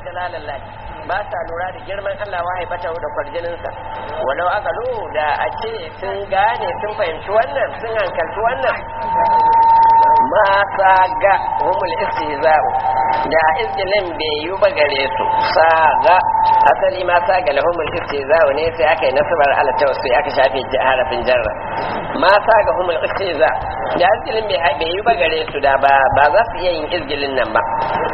jalalallah ba sa lura da girman Allah wa haibata da kwarjininsa walau aka da a ce sun gane sun fahimci wannan sun hankalci wannan ma sa ga humul istihza'u da izgilin bai yi ba gare su sa ga asali ma sa ga lahumul istihza'u ne sai aka yi nasabar ala sai aka shafe harafin jarra ma sa ga humul istihza da izgilin bai yi ba gare su da ba ba za su iya yin izgilin nan ba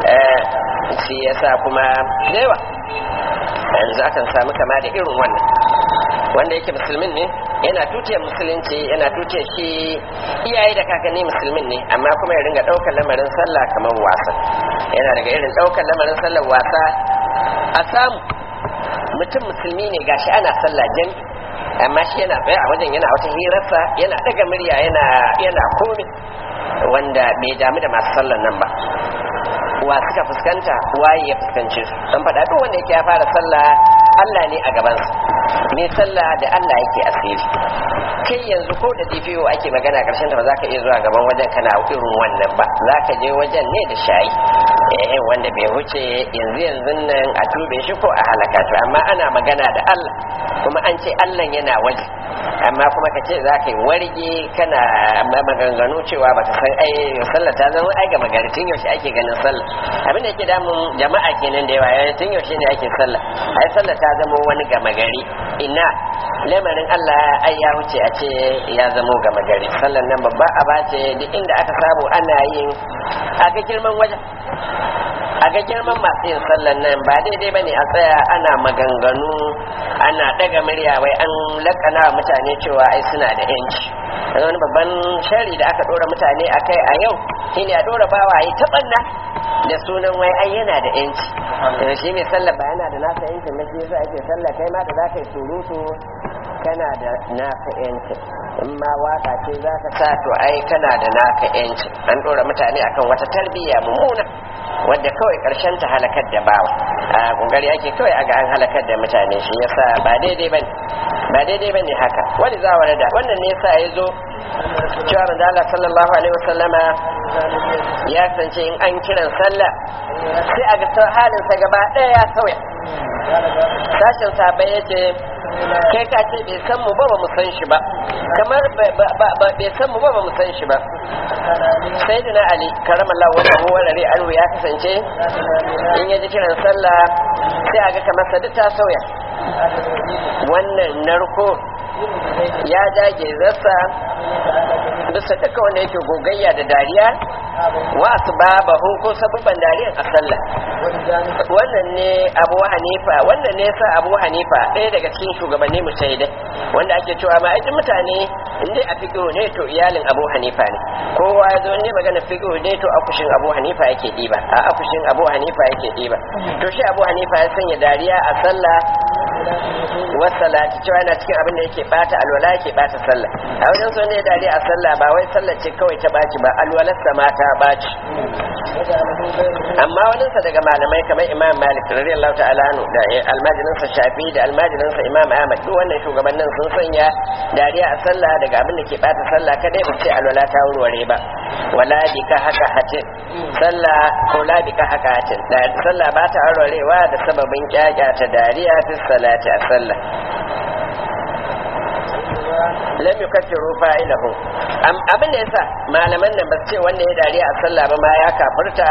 shi yasa kuma yawa yanzu akan samu kama da irin wannan wanda yake musulmin ne yana tutiyar musulunci yana tutiyar shi iyaye da kakanni musulmin ne amma kuma ya ringa ɗaukar lamarin sallah kamar wasa yana daga irin ɗaukar lamarin sallar wasa a samu mutum musulmi ne gashi ana sallah jan amma shi yana tsaye a wajen yana wata hirarsa yana ɗaga murya yana yana komi wanda bai damu da masu sallar nan ba wa suka fuskanta waye ya fuskance su an faɗa duk wanda yake ya fara sallah Allah ne a gabansa me sallah da Allah yake asiri kai yanzu ko da DPO ake magana karshen ta ba za ka iya zuwa gaban wajen kana irin wannan ba za ka je wajen ne da shayi eh wanda bai wuce yanzu yanzu nan a tube shi ko a halaka to amma ana magana da Allah kuma an ce Allah yana waje amma kuma ka ce za ka yi warge kana maganganu cewa ba ta san ai sallah ta zama ai gama gari tun yaushe ake ganin sallah abin da yake damun jama'a kenan da yawa yayin tun yaushe ne ake sallah ai sallah ta zama wani gama gari ina lamarin Allah ai ya wuce a ce ya zama gama gari sallan nan babba aba ce duk inda aka samu ana yin a ga girman wajen a ga girman masu yin sallan nan ba daidai ba ne a tsaya ana maganganu ana daga murya wai an lakana mutane cewa ai suna da yanci wani babban shari da aka dora mutane a kai a yau shine a dora bawa yi taɓanna da sunan wai ai yana da yanci shi mai sallah ba yana da nasa yancin na shi yasa ake sallah kai ma da za ka yi surutu kana da naka yanci in ma waka ce za ka sa to ai kana da naka yanci an dora mutane akan wata tarbiyya mummuna wadda kawai karshen ta halakar da bawa a kokari ake kawai aga an halakar da mutane shi yasa ba daidai bane ba daidai bane haka wani za da wannan ne yasa ya zo cewa manzo Allah sallallahu alaihi wasallama ya kasance in an kiran sallah sai a ga halin sa gaba ɗaya ya sauya sashin sabai yace kai ka ce bai san mu ba ba mu san shi ba kamar bai san mu ba ba mu san shi ba sai da na ali karamallah wannan warare aro ya kasance in ya ji kiran sallah sai a ga kamar sa ta sauya wannan narko ya jage zasa bisa duka wanda yake gogayya da dariya wa su ba ko sabubban dariyan a sallah wannan ne abu hanifa wannan ne sa abu hanifa ɗaya daga cikin shugabanni mutaidai wanda ake cewa ma aikin mutane inda a fiƙo ne to iyalin abu hanifa ne kowa ya zo ne magana fiƙo ne to akushin abu hanifa yake ɗiba a akushin abu hanifa yake ɗiba to shi abu hanifa ya sanya dariya a sallah wasalati cewa yana cikin abin da yake bata alwala yake bata sallah a wajen so ne dariya a sallah ba wai sallah ce kawai ta baci ba alwalarsa ma ta baci amma waninsa daga malamai kamar imam malik radiyallahu ta'ala anhu da almajininsa shafi da almajininsa imam ahmad duk wannan shugabannin sun sanya dariya a sallah daga abin da ke bata sallah kadai ba ce alwala ta wurware ba wala bi ka haka hatin sallah ko la bi ka haka hatin da sallah ba ta warwarewa da sababin kyakya ta dariya fi salati a sallah lam yukaffiru fa'ilahu abin da yasa malaman nan ba su ce wanda ya dariya a sallah ba ma ya kafirta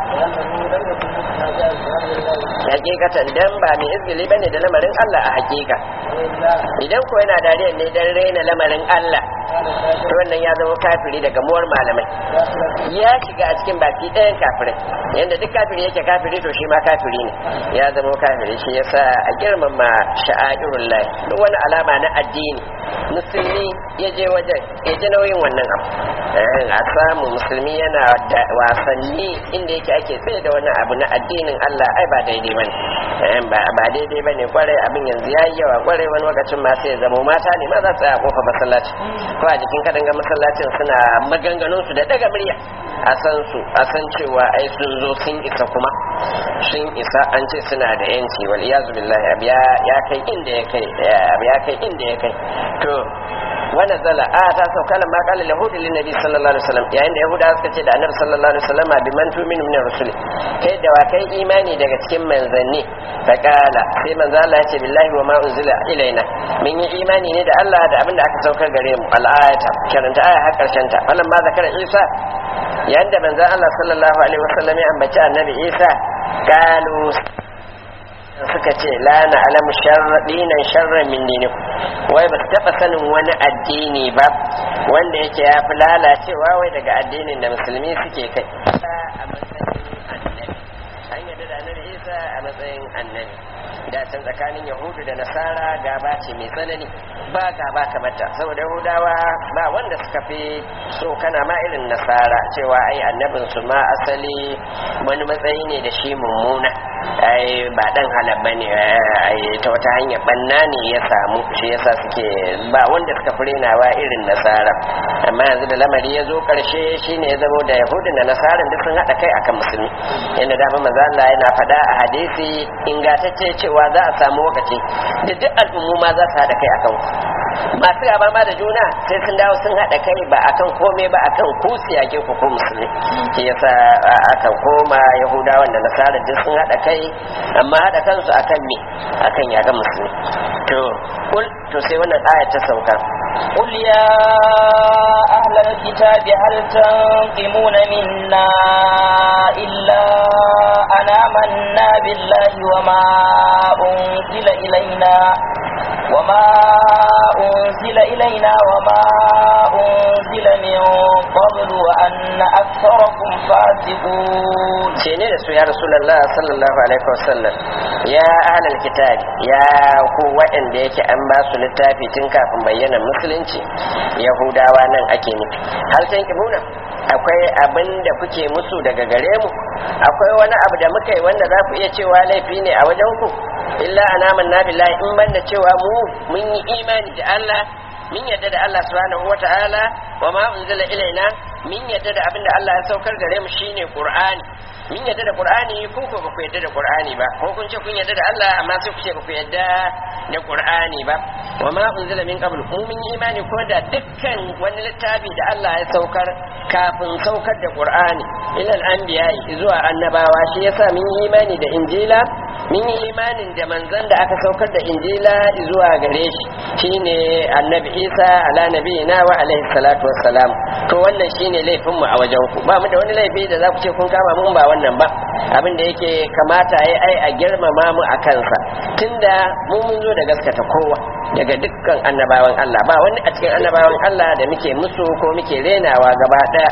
hakikatan dan ba mai izgili bane da lamarin Allah a hakika idan ko yana dariya ne dan raina lamarin Allah to wannan ya zama kafiri daga muwar malamai ya shiga a cikin baki ɗayan kafirai yanda duk kafiri yake kafiri to shi ma kafiri ne ya zama kafiri shi yasa a girmama sha'airul lahi duk wani alama na addini musulmi ya je wajen ya ji nauyin wannan abu a samu musulmi yana da wasanni inda yake ake tsaye da wani abu na addinin Allah ai ba daidai bane ba daidai bane kwarai abin yanzu yayi yawa kwarai wani lokacin ma sai ya zama mata ne ma za su tsaya kofa masallaci ko a jikin kadanga masallacin suna maganganun su da daga murya a san su a san cewa ai sun zo sun isa kuma sun isa an ce suna da yanci wal iyazu billahi abu ya kai inda ya kai abu ya kai inda ya kai to wa nazala a ta sauka lamma qala yahudu lin nabi sallallahu alaihi wasallam yayin da yahuda suka ce da annabi sallallahu alaihi wasallam bi man tu'minu min rasul kai da wa kai imani daga cikin manzanni ta kala sai manzo Allah ya ce billahi wa ma unzila ilaina mun yi imani ne da Allah da abin da aka saukar gare mu al-ayata karanta aya har karshen ta falan ma zakara Isa yayin da manzo Allah sallallahu alaihi wasallam ya ambaci annabi Isa kalu suka ce la na alamu dinan sharran min dinikum wai ba su taɓa sanin wani addini ba wanda yake ya fi lalacewa wai daga addinin da musulmi suke kai a matsayin annabi an yarda da annabi isa a matsayin annabi da can tsakanin yahudu da nasara gaba ce mai tsanani ba gaba kamata saboda yahudawa ba wanda suka fi so kana ma irin nasara cewa ai annabin su ma asali wani matsayi ne da shi mummuna ai ba dan halal bane ai ta wata hanyar banna ne ya samu shi yasa suke ba wanda suka furenawa irin nasara amma yanzu da lamari ya zo karshe shine ya zamo da yahudu da nasaran duk sun haɗa kai akan musulmi yadda dama manzo Allah yana faɗa a hadisi ingantacce cewa za a samu lokaci da duk al'ummu ma za su haɗa kai akan ku masu gaba ma da juna sai sun dawo sun haɗa kai ba akan komai ba akan ku siyake ku ko musulmi shi yasa aka koma yahudawan da nasara duk sun haɗa kai amma haɗa kansu akan me akan yaga musulmi to kul to sai wannan aya ta sauka قل يا أهل الكتاب هل تنقمون منا إلا أن آمنا بالله وما أنزل إلينا وما أنزل إلينا وما أنزل من قبل وأن أكثركم فاسقون شيني رسول يا رسول الله صلى الله عليه وسلم يا أهل الكتاب يا قوة إن ديك أن باسو للتافي تنكا بينا musulunci yahudawa nan ake nufi hal tankibuna akwai abin da kuke musu daga gare mu akwai wani abu da muka yi wanda za ku iya cewa laifi ne a wajen ku illa anaman na billahi in banda cewa mu mun yi imani da Allah min yadda da Allah subhanahu wata'ala wa ma unzila ilaina min yadda da abin da Allah ya saukar gare mu shine Qur'ani min yadda da Qur'ani ko ko ba ku yadda da Qur'ani ba ko kun ce kun yadda da Allah amma sai ku ce ba ku yadda da Qur'ani ba wa ma unzila min qabl mu mun yi imani ko da dukkan wani littafi da Allah ya saukar kafin saukar da Qur'ani ilal anbiya zuwa annabawa shi yasa mun yi imani da Injila mun yi imanin da manzon da aka saukar da Injila zuwa gare shi shine annabi Isa ala nabiyina wa alaihi salatu wassalam to wannan shine laifin mu a wajen ku ba mu da wani laifi da za ku ce kun kama mun ba wannan ba abin da yake kamata ya ai a girmama mu a kansa tunda mu mun zo da gaskata kowa daga dukkan annabawan Allah ba wani a cikin annabawan Allah da muke musu ko muke renawa gaba daya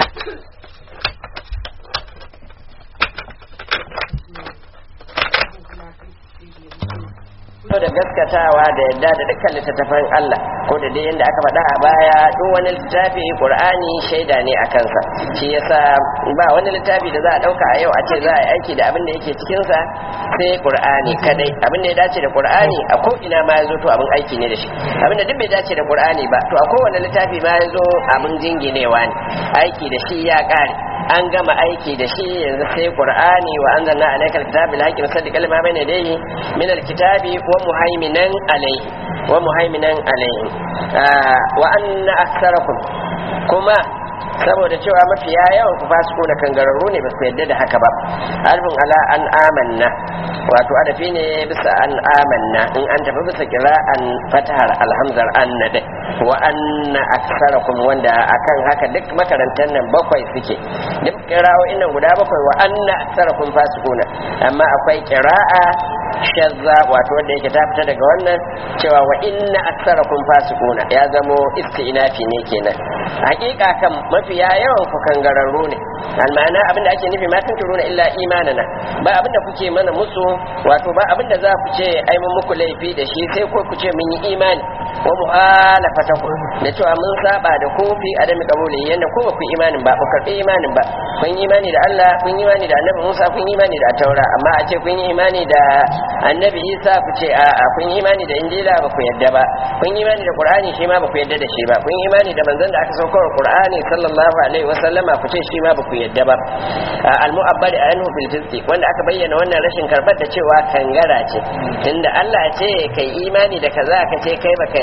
da gaskatawa da yadda da dukkan littattafan Allah ko da dai yadda aka faɗa a baya duk wani littafi Qur'ani shaida ne a kansa shi yasa ba wani littafi da za a ɗauka a yau a ce za a yi aiki da abin da yake cikin sa sai Qur'ani kadai abin da ya dace da Qur'ani a ko ina ma yazo to abin aiki ne da shi abin da duk bai dace da Qur'ani ba to a kowane littafi ma yazo abin jinginewa ne aiki da shi ya ƙare an gama aiki da shi yanzu sai qur'ani wa anzalna alayka alkitaba bil haqqi musaddiqan lima bayna yadayhi min alkitabi wa muhaiminan alayhi wa muhaiminan alayhi wa anna aktharakum kuma saboda cewa mafiya yawan ku fasiku da kangararru ne ba su yadda da haka ba alfin ala an amanna wato adafi ne bisa an amanna in an tafi bisa kira'an fatahar alhamzar anna dai wa anna aksarakum wanda akan haka duk makarantar nan bakwai suke duk kira'o'in nan guda bakwai wa anna aksarakum fasikuna amma akwai kira'a shazza wato wanda yake ta fita daga wannan cewa wa inna aksarakum fasikuna ya zamo istinafi ne kenan hakika kan mafiya yawan ku kangararru ne almana abinda ake nufi ma tunturuna illa imanana ba abinda kuke mana musu wato ba abinda za ku ce ai mun muku laifi da shi sai ko ku ce mun yi imani wa muhalafatakum da cewa mun saba da ku fi adami kabuli yanda ko ba ku imanin ba ku karbi imanin ba kun yi imani da Allah kun yi imani da Annabi Musa kun yi imani da Taura amma a ce kun yi imani da Annabi Isa ku ce a a kun yi imani da Injila ba ku yadda ba kun yi imani da Qur'ani shi ma ba ku yadda da shi ba kun yi imani da manzon da aka saukar Qur'ani sallallahu alaihi wa sallama ku ce shi ma ba ku yadda ba al-mu'abbad anhu bil fisqi wanda aka bayyana wannan rashin karbar da cewa kangara ce tunda Allah ce kai imani da kaza ka ce kai baka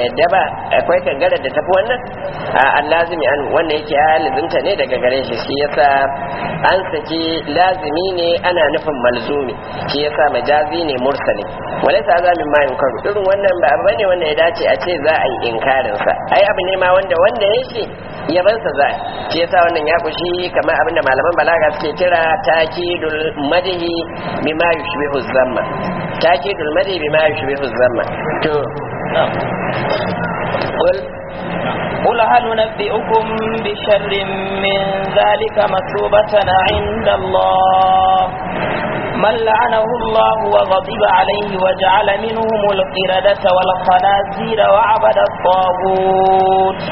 yadda ba akwai kangara da tafi wannan a allazimi an wannan yake ya lazimta ne daga gare shi shi yasa an saki lazimi ne ana nufin malzumi shi yasa majazi ne mursali walaysa azamin ma yunkaru irin wannan ba abu bane wanda ya dace a ce za a yi inkarin sa ai abu ne ma wanda wanda ya shi yabansa za a shi yasa wannan ya kushi kamar abin da malaman balaga suke kira takidul madhi bima yushbihu zamma takidul madhi bima yushbihu zamma to qul قل هل ننبئكم بشر من ذلك مثوبة عند الله من لعنه الله وغضب عليه وجعل منهم القردة والخنازير وعبد الطاغوت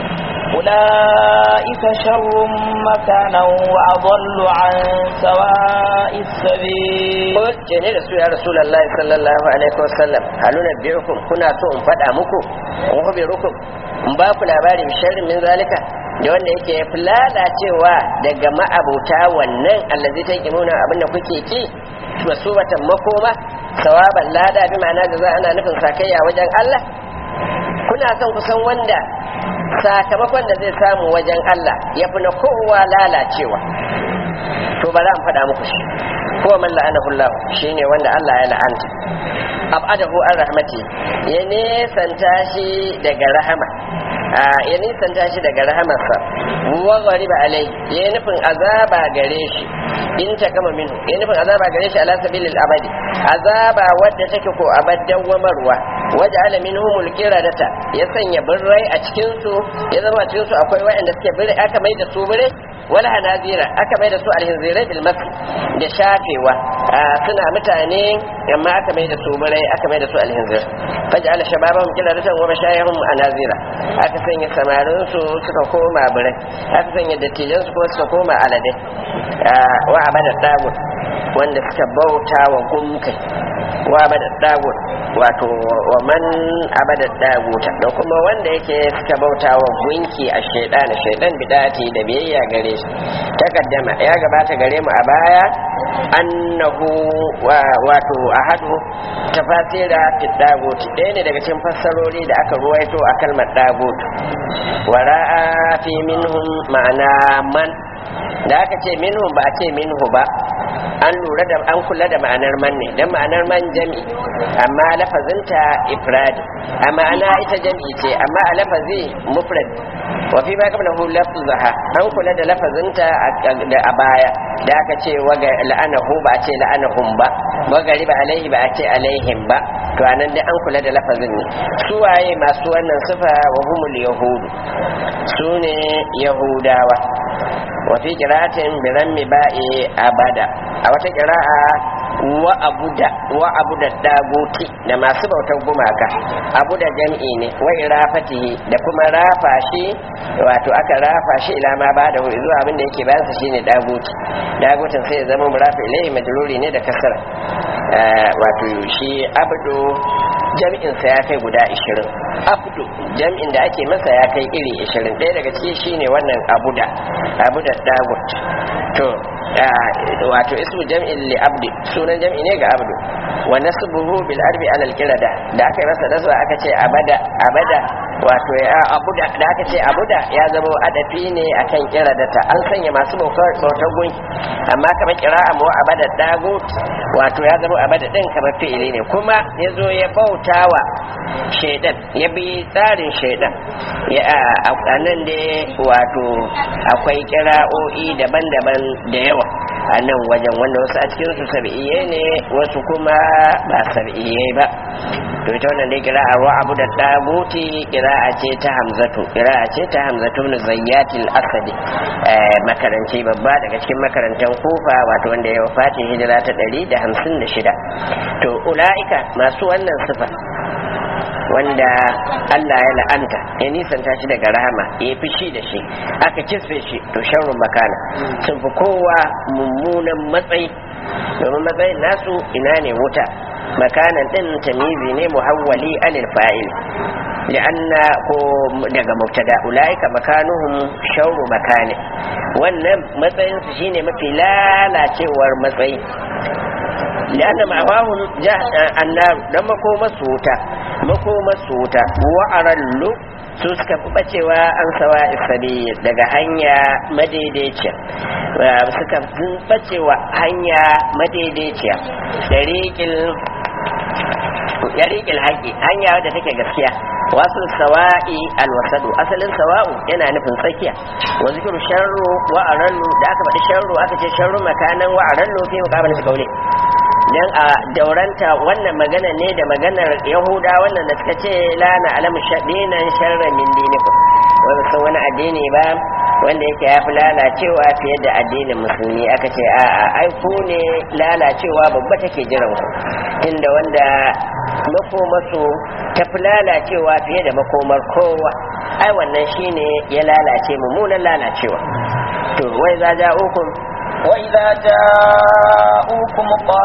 أولئك شر مكانا وأضل عن سواء السبيل قل جني رسول يا رسول الله صلى الله عليه وسلم هل ننبئكم كنا تو in faɗa muku in khabirukum in ba ku labari sharrin min zalika da wanda yake fi lalacewa daga ma'abuta wannan allazi ta yi nuna abinda kuke ki masubatan makoma sawaban lada bi ma'ana da za ana nufin sakayya wajen Allah kuna son ku san wanda sakamakon da zai samu wajen Allah ya fi na kowa lalacewa to ba za mu faɗa muku shi ko man la'anahu Allah shine wanda Allah ya la'anta abadahu an rahmati ya nesanta shi daga rahama ya nisanta shi daga rahamarsa wa ghariba alai ya nufin azaba gare shi in ta kama minhu ya nufin azaba gare shi ala sabilil abadi azaba wadda take ko abaddan wamarwa waje ala minhumul qiradata ya sanya birrai a cikin su ya zama cikin su akwai waɗanda suke birrai aka mai da su birrai wala hanazira aka mai da su alhinzirai bil mas da shafewa suna mutane amma aka mai da su birrai aka mai da su alhinzir faj'ala shababahum qiradatan wa mashayihum anazira aka sanya samarin su suka koma birai aka sanya dattijan su kuma suka koma aladai wa abada dagut wanda suka bauta wa gumkai wa abada dagut wato wa man abada daguta da kuma wanda yake suka bauta wa gunki a shaidan shaidan bidati da biyayya gare shi takaddama ya gabata gare mu a baya annahu wato ahadu tafasira fi dagut ɗaya ne daga cikin fassarori da aka ruwaito a kalmar dagut wara'a fi minhum ma'ana man da aka ce minhu ba a ce minhu ba an lura da an kula da ma'anar man ne dan ma'anar man jami amma lafazinta ifradi a ma'ana ita jami ce amma a lafazi mufrad wa fi ma qablahu lafzaha an kula da lafazinta a baya da aka ce waga la'anahu ba a ce la'anahum ba wagari ba alaihi ba a ce alaihim ba to anan dai an kula da lafazin ne su waye masu wannan sifa wa humul yahudu su ne yahudawa wafi kira'atin bi rammi ba'i abada a wata kira'a wa abuda wa abuda daguti da masu bautar gumaka abuda jam'i ne wa irafatihi da kuma rafa shi wato aka rafa shi ila ma ba da zuwa abin da yake bayan sa shine daguti dagutin sai ya zama murafi ilaihi majruri ne da kasara wato shi abdu jam'in sa ya kai guda 20 abdu jam'in da ake masa ya kai iri 20 ɗaya daga ciki shine wannan abuda abuda dagut to wato ismu jam'in li abdi sunan jam'i ne ga abdu wa nasbuhu bil arbi ala al qirada da aka yi masa nasba aka ce abada abada wato ya abuda da aka ce abuda ya zama adafi ne akan kiradata an sanya masu bautar gunki amma kamar kira'a mu abada dagut wato ya zama abada din kamar fi'ili ne kuma ya zo ya bautawa shaidan ya bi tsarin shaidan ya a nan da wato akwai kira'o'i daban-daban da yawa a nan wajen wanda wasu a cikin su sab'iyye ne wasu kuma ba sab'iyye ba to ita wannan dai kira'a wa abu da daguti kira'a ce ta hamzatu kira'a ce ta hamzatu ibn zayyatil asadi makaranci babba daga cikin makarantan kufa wato wanda ya wafati hijira ta 156 to ula'ika masu wannan sifa wanda Allah ya la'anta ya nisanta shi daga rahama ya fishi da shi aka kisfe shi to sharrun makana sun fi kowa mummunan matsayi domin matsayin nasu ina ne wuta makanan din tamizi ne muhawwali anil fa'il li'anna ko daga mubtada ulaika makanuhum sharru makani wannan matsayin su shine mafi lalacewar matsayi li'anna ma'awahum annar dan makoma su wuta makoma su wuta wa'arallu su suka fi bacewa an sawa isabi daga hanya madaidaiciya suka fi bacewa hanya madaidaiciya dariƙil haƙi hanya wadda take gaskiya wasu sawa'i alwasadu asalin sawa'u yana nufin tsakiya wa zikiru sharru wa arallu da aka faɗi sharru aka ce sharru makanan wa arallu fi muqabala kaule dan a dauranta wannan magana ne da maganar yahuda wannan da suka ce la na alamu shadinan sharra min dinikum wanda sun wani addini ba wanda yake ya fi lalacewa fiye da addinin musulmi aka ce a a ai ku ne lalacewa babba take jiran ku inda wanda makomasu ta fi lalacewa fiye da makomar kowa ai wannan shine ya lalace mummunan lalacewa to wai za ja ukun وإذا جاءوكم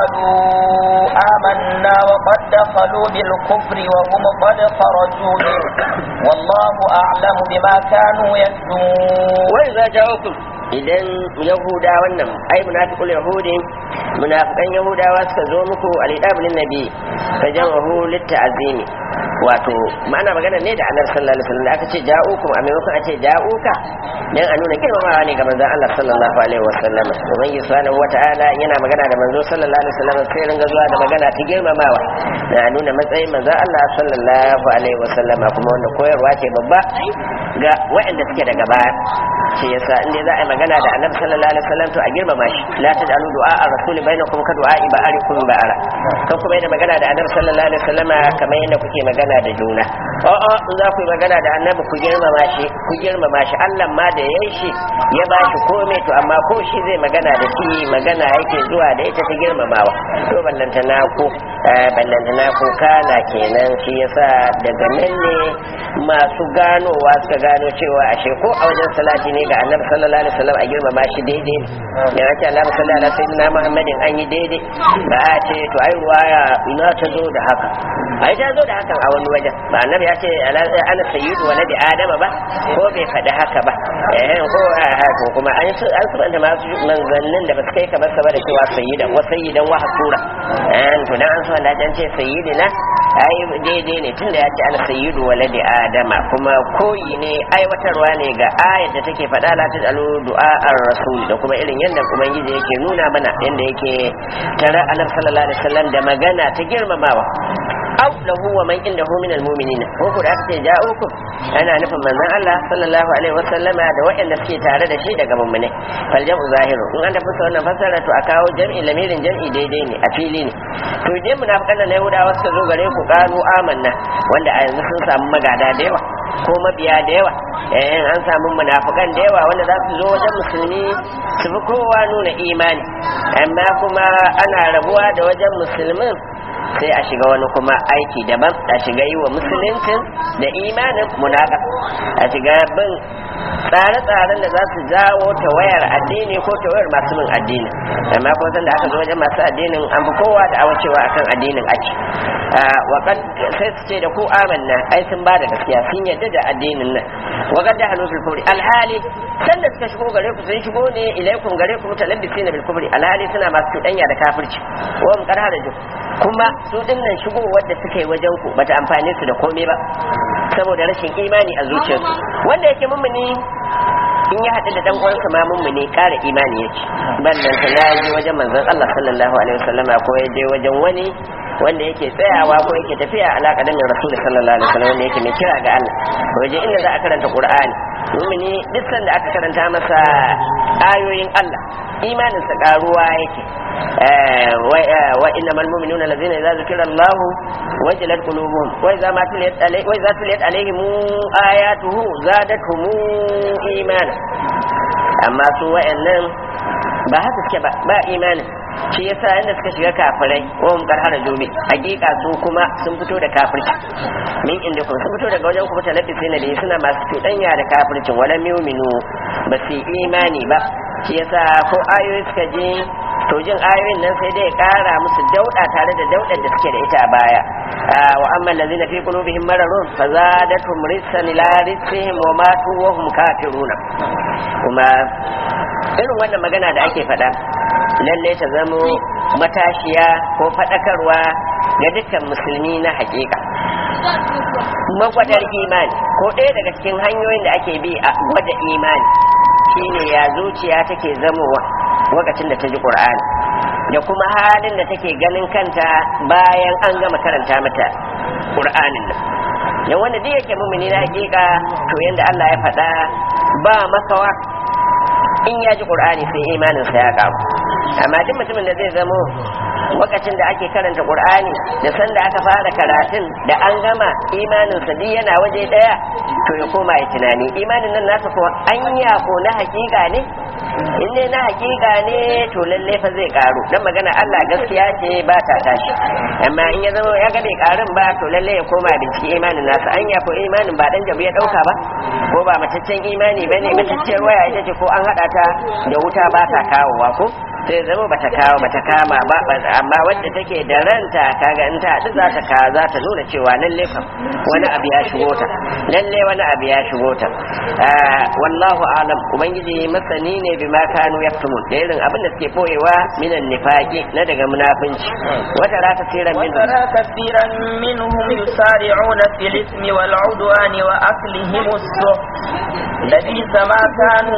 قالوا آمنا وقد دخلوا بالكفر وهم قد خرجوا به والله أعلم بما كانوا يكتمون وإذا جاءوكم idan yahuda wannan ai munafiqul yahudi munafiqan yahudawa suka zo muku alidabulin nabi fa jamahu litta'zimi wato ma'ana magana ne da annabi sallallahu alaihi wasallam da aka ce ja'ukum a maimakon a ce ja'uka dan a nuna girmamawa ne ga manzon Allah sallallahu alaihi wasallam ubangiji subhanahu wata'ala yana magana da manzo sallallahu alaihi wasallam sai ringa zuwa da magana ta girmamawa da a nuna matsayin manzon Allah sallallahu alaihi wasallam kuma wannan koyarwa ce babba ga waɗanda suke daga baya shi yasa inda za a yi magana da annabi sallallahu alaihi wasallam to a girmama shi la taj'alu du'a ar-rasuli bainakum ka du'a ba'arikum ba'ara kan kuma yana magana da annabi sallallahu alaihi wasallam kamar yadda kuke magana da juna a'a in za ku yi magana da annabi ku girmama shi ku girmama shi Allah ma da yayi shi ya ba shi komai to amma ko shi zai magana da shi magana yake zuwa da ita ta girmamawa to ballantana ku ballantana ku kana kenan shi yasa daga nan ne masu ganowa suka gano cewa ashe ko a wajen salati ne ga annabi sallallahu alaihi wasallam a girmama shi daidai ne ya ce Allah sallallahu alaihi wasallam Muhammadin an yi daidai ba a ce to ai ruwaya ina ta zo da haka ai ta zo da hakan a wani wajen ba annabi ya ce ana sayyidu waladi adama ba ko bai faɗi haka ba eh ko ko kuma an su an su da masu manzannin da ba su kai kamar sa ba da cewa sayyidan wa sayyidan wa hasura eh to dan an so da jan ce sayyidina ai daidai ne tunda ya ce ana sayyidu waladi adama kuma koyi ne aiwatarwa ne ga ayat da take faɗa la tajalu du'a ar-rasul da kuma irin yadda ubangiji yake nuna mana yadda yake tare annabi sallallahu alaihi wasallam da magana ta girmamawa aw lahu wa man indahu min almu'minin ko ku da aka ce ja'ukum ana nufin manzon Allah sallallahu alaihi wasallama da waɗanda suke tare da shi daga mummune fal jam'u zahiru in an tafi wannan fasara to a kawo jam'i lamirin jam'i daidai ne a fili ne to idan munafiqan na Yahudawa suka zo gare ku qalu amanna wanda a yanzu sun samu magada da yawa ko mabiya da yawa eh an samu munafikan da yawa wanda za su zo wajen musulmi su fi kowa nuna imani amma kuma ana rabuwa da wajen musulmin sai a shiga wani kuma aiki daban a shiga yi wa musuluncin da imanin munaka a shiga bin tsare-tsaren da za su jawo ta wayar addini ko ta wayar masu bin addini amma ko san da aka zo wajen masu addinin an fi kowa da awacewa akan addinin ake waƙad sai su ce da ku amanna ai sun ba da gaskiya sun yadda da addinin nan waƙad da hannu kufri alhali sanda suka shigo gare ku sun shigo ne ilaikum gare ku mutalabbisina bil kufri alhali suna masu cuɗanya da kafirci wa mun karha da kuma su dinnan shigowar da suka yi wajen ku bata amfane su da komai ba saboda rashin imani a zuciyarsu wanda yake mummuni in ya haɗu da dan uwansa ma mummuni ƙara imani yake ballan ta ya je wajen manzon Allah sallallahu alaihi wasallam ko ya je wajen wani wanda yake tsayawa ko yake tafiya alaƙa da rasul sallallahu alaihi wasallam wanda yake mai kira ga Allah waje inda za a karanta Qur'ani mumini duk sanda aka karanta masa ayoyin Allah imaninsa karuwa yake wa innamal mu'minuna allazina idza zukira Allah wajilat qulubuhum wa idza ma tuliyat alayhim wa idza tuliyat alaihim ayatuhu zadatuhum imana amma su wa'annan ba haka suke ba ba imanin shi yasa inda suka shiga kafirai ko mun karhara jobe hakika su kuma sun fito da kafirci min inda kuma sun fito daga wajen kuma talabbisi na da suna masu cuɗanya da kafircin wala mu'minu ba su imani ba shi yasa ko ayoyi suka je to jin ayoyin nan sai dai kara musu dauda tare da daudar da suke da ita a baya wa amma allazina fi qulubihim maradun fazadatum rijsan ila rijsihim wa matu wa hum kafiruna kuma irin wannan magana da ake faɗa lalle ta zamo matashiya ko faɗakarwa ga dukkan musulmi na hakika magwadar imani ko ɗaya daga cikin hanyoyin da ake bi a gwada imani shine ya zuciya take zamowa lokacin da ta ji qur'ani da kuma halin da take ganin kanta bayan an gama karanta mata qur'anin nan dan wanda duk yake mumini na hakika to yanda Allah ya faɗa ba makawa in ya ji qur'ani sai imanin sa ya karu amma duk mutumin da zai zamo lokacin da ake karanta qur'ani da sanda aka fara karatun da an gama imanin sa duk yana waje daya to ya koma ya tunani imanin nan nasa ko anya ko na hakika ne in dai na hakika ne to lalle fa zai karu dan magana Allah gaskiya ce ba ta tashi amma in ya zama ya ga bai karun ba to lalle ya koma bincike imanin nasa anya ko imanin ba dan jabu ya dauka ba ko ba mataccen imani bane matacciyar waya ita ce ko an hada ta da wuta ba ta kawowa ko sai zama bata kawo bata kama ba amma wadda take da ranta kaga in ta haɗu za ta ka za ta nuna cewa lalle kam wani abu ya shigo ta lalle wani abu ya shigo ta wallahu alam ubangiji masani ne bima kanu yaktumun da irin abin da suke boyewa minan nifaqi na daga munafinci wata ra kasiran min وترى كثيرا منهم يسارعون في الإثم والعدوان وأكلهم السحت لبئس ما كانوا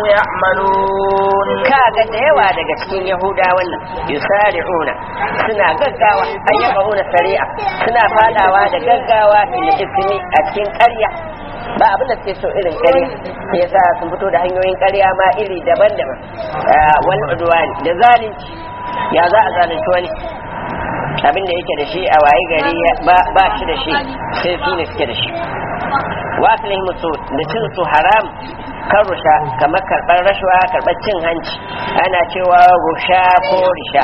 يعملون kaga da yawa daga cikin yahudawan nan yusari'una suna gaggawa ayyabuna sari'a suna fadawa da gaggawa fil ismi a cikin ƙarya ba abin da suke so irin ƙarya shi yasa sun fito da hanyoyin ƙarya ma iri daban-daban wani udwani da zalunci ya za a zalunci wani abin da yake da shi a waye gari ba shi da shi sai su ne suke da shi wasilin musu da cin su haram kan rusha kamar karɓar rashuwa karɓar cin hanci ana cewa rusha ko risha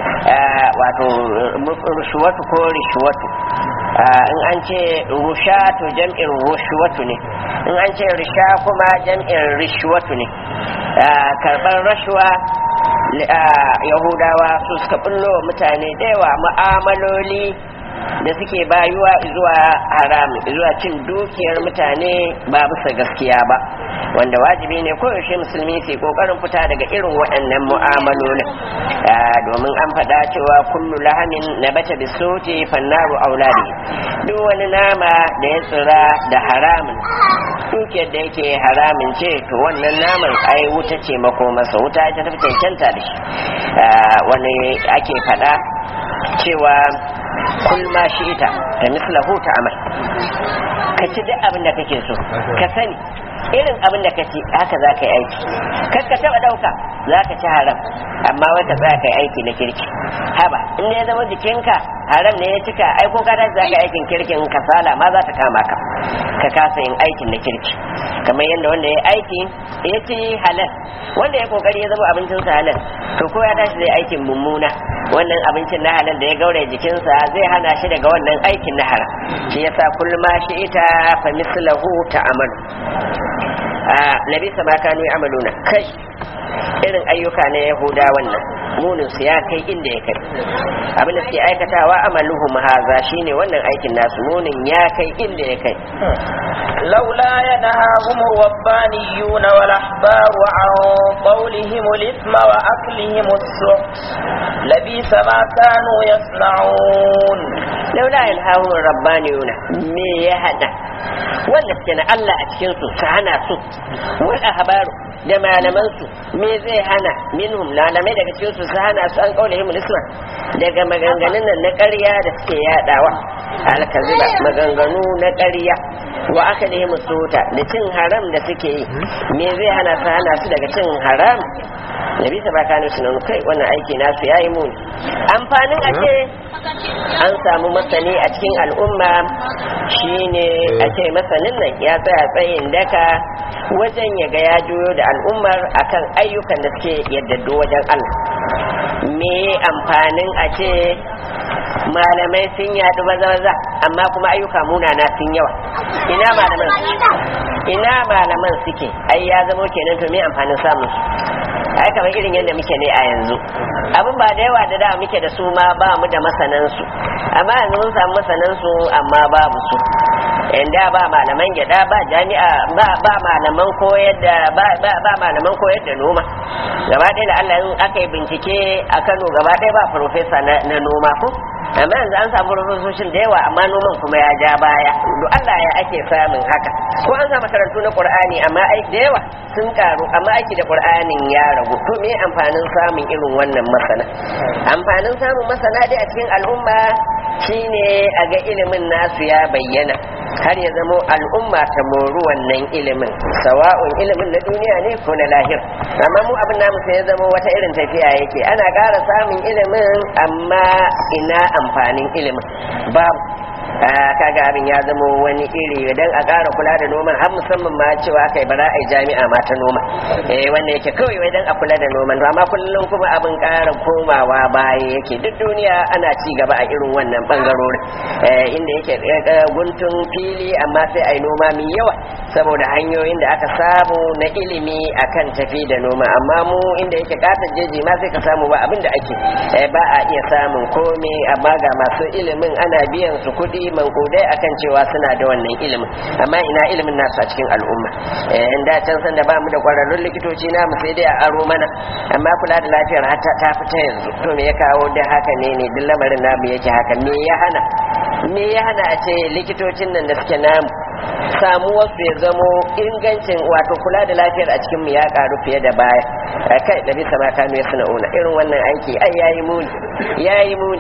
wato rushuwatu ko rishuwatu in an ce rusha to jam'in rushuwatu ne in an ce risha kuma jam'in rishuwatu ne karɓar rashuwa yahudawa su suka bullo wa mutane da yawa mu'amaloli da suke bayuwa zuwa haram zuwa cin dukiyar mutane ba bisa gaskiya ba wanda wajibi ne koyaushe musulmi ke kokarin fita daga irin waɗannan mu'amalolin domin an faɗa cewa kullu lahamin na bata bisuti fannaru auladi duk wani nama da ya tsira da haramun dukiyar da yake haramin ce to wannan naman ai wuta ce makomarsa wuta ita tafi cancanta da shi wani ake faɗa cewa kul ma shi ita da mislahu ta amal ka ci duk abin da kake so ka sani irin abin da ka ci haka za ka yi aiki kar ka taba dauka za ka ci haram amma wai ka za ka yi aiki na kirki haba in ya zama jikinka haram ne ya cika ai ko ka tashi za ka yi aikin kirkin kasala ma za ta kama ka ka kasa yin aikin na kirki kamar yadda wanda ya aiki ya ci halal wanda ya kokari ya zama abincinsa halal to ko ya tashi zai aikin mummuna wannan abincin na halal da ya gaure jikinsa zai hana shi daga wannan aikin na haram shi yasa kullum ma shi ita fa mislahu ta'amalu a nabi sama kanu amaluna kai irin ayyuka na yahuda wannan munin su ya kai inda ya kai abin da suke aikatawa amaluhum haza shine wannan aikin nasu munin ya kai inda ya kai لولا ينهاهم الربانيون والأحبار عن قولهم الإثم وأكلهم السحت لبئس ما كانوا يصنعون laula yanhahum rabbaniyuna me ya hada wanda suke na Allah a cikin su su hana su wal ahbaru da malaman su me zai hana minhum malamai daga cikin su su hana su an kaulahi mulisma daga maganganun nan na ƙarya da suke yadawa alkaziba maganganu na ƙarya wa aka da musuta da cin haram da suke yi me zai hana su hana su daga cin haram nabi ta baka ne sunan kai wannan aiki nasu yayi muni amfanin a ce an samu masani a cikin al'umma shine a ce masanin nan ya tsaya tsayin daka wajen ya ga ya juyo da al'ummar akan ayyukan da suke yaddado wajen Allah me amfanin a ce malamai sun yadu baza amma kuma ayyuka munana sun yawa ina malaman ina malaman suke ai ya zamo kenan to me amfanin samun su ai kamar irin yadda muke ne a yanzu abin ba da yawa da da muke da su ma ba mu da masanan su amma yanzu mun samu masanan su amma babu su inda ba malaman gyada ba jami'a ba ba malaman koyar da ba ba, ba malaman koyar da noma gaba ɗaya da Allah in aka yi bincike a Kano gaba ɗaya ba profesa na, na noma ko amma yanzu an samu rufusoshin da yawa amma noman kuma ya ja baya duk Allah ya ake samun haka ko an sa makarantu na Qur'ani amma ai da yawa sun karu amma aiki da Qur'anin ya ragu to me amfanin samun irin wannan masana amfanin samun masana dai a cikin al'umma shine a ga ilimin nasu ya bayyana har ya zamo al'umma ta moru wannan ilimin sawa'un ilimin na duniya ne ko na lahir amma mu abin namu sai ya zamo wata irin tafiya yake ana ƙara samun ilimin amma ina amfanin ilimin babu kaga abin ya zama wani iri dan a ƙara kula da noman har musamman ma cewa kai bara ai jami'a ma ta noma eh wanda yake kawai wai dan a kula da noman amma kullum kuma abin ƙara komawa baya yake duk duniya ana ci gaba a irin wannan bangarorin inda yake guntun fili amma sai ai noma mai yawa saboda hanyoyin da aka samu na ilimi akan tafi da noma amma mu inda yake katon jeji ma sai ka samu ba abin da ake ba a iya samun komai amma ga masu ilimin ana biyan su kuɗi mankudai akan cewa suna da wannan ilimin amma ina ilimin nasu a cikin al'umma in da can san da ba mu da kwararrun likitoci namu sai dai a aro mana amma kula da lafiyar hata ta fita yanzu to me ya kawo da haka ne ne duk lamarin namu yake haka me ya hana me ya hana a ce likitocin nan da suke namu samuwar su ya zamo ingancin wato kula da lafiyar a cikin mu ya karu fiye da baya kai da bisa ma kanu ya sana'una irin wannan aiki ai yayi muni yayi muni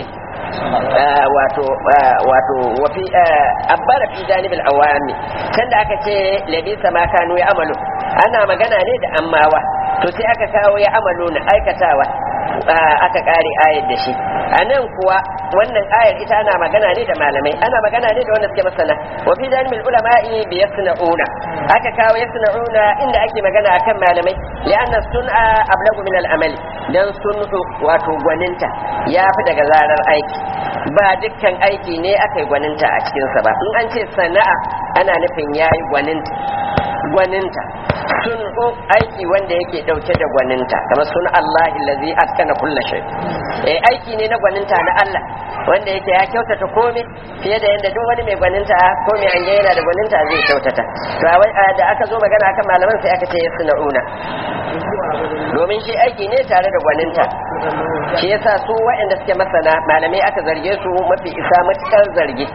wato wato wafi abbara fi janibil awami can da aka ce labisa ma kanu ya amalu ana magana ne da ammawa to sai aka kawo ya amalu na aikatawa aka kare ayar da shi a nan kuwa wannan ayar ita ana magana ne da malamai ana magana ne da wanda suke masana wa fi janibil ulama'i bi yasna'una aka kawo yasna'una inda ake magana akan malamai li'anna sun'a ablagu min al-amal dan sun'u wato gwaninta ya fi daga zarar aiki ba dukkan aiki ne aka yi gwaninta a cikinsa ba in an ce sana'a ana nufin yayi gwaninta gwaninta sun aiki wanda yake dauke da gwaninta kamar sun Allah lazi askana kulla shay eh aiki ne na gwaninta na Allah wanda yake ya kyautata komai fiye da yadda duk wani mai gwaninta ko mai an yana da gwaninta zai kyautata to da aka zo magana akan malaman sai aka ce suna'una domin shi aiki ne tare da gwaninta shi yasa su waɗanda suke masana malamai aka zarge su mafi isa matukar zargi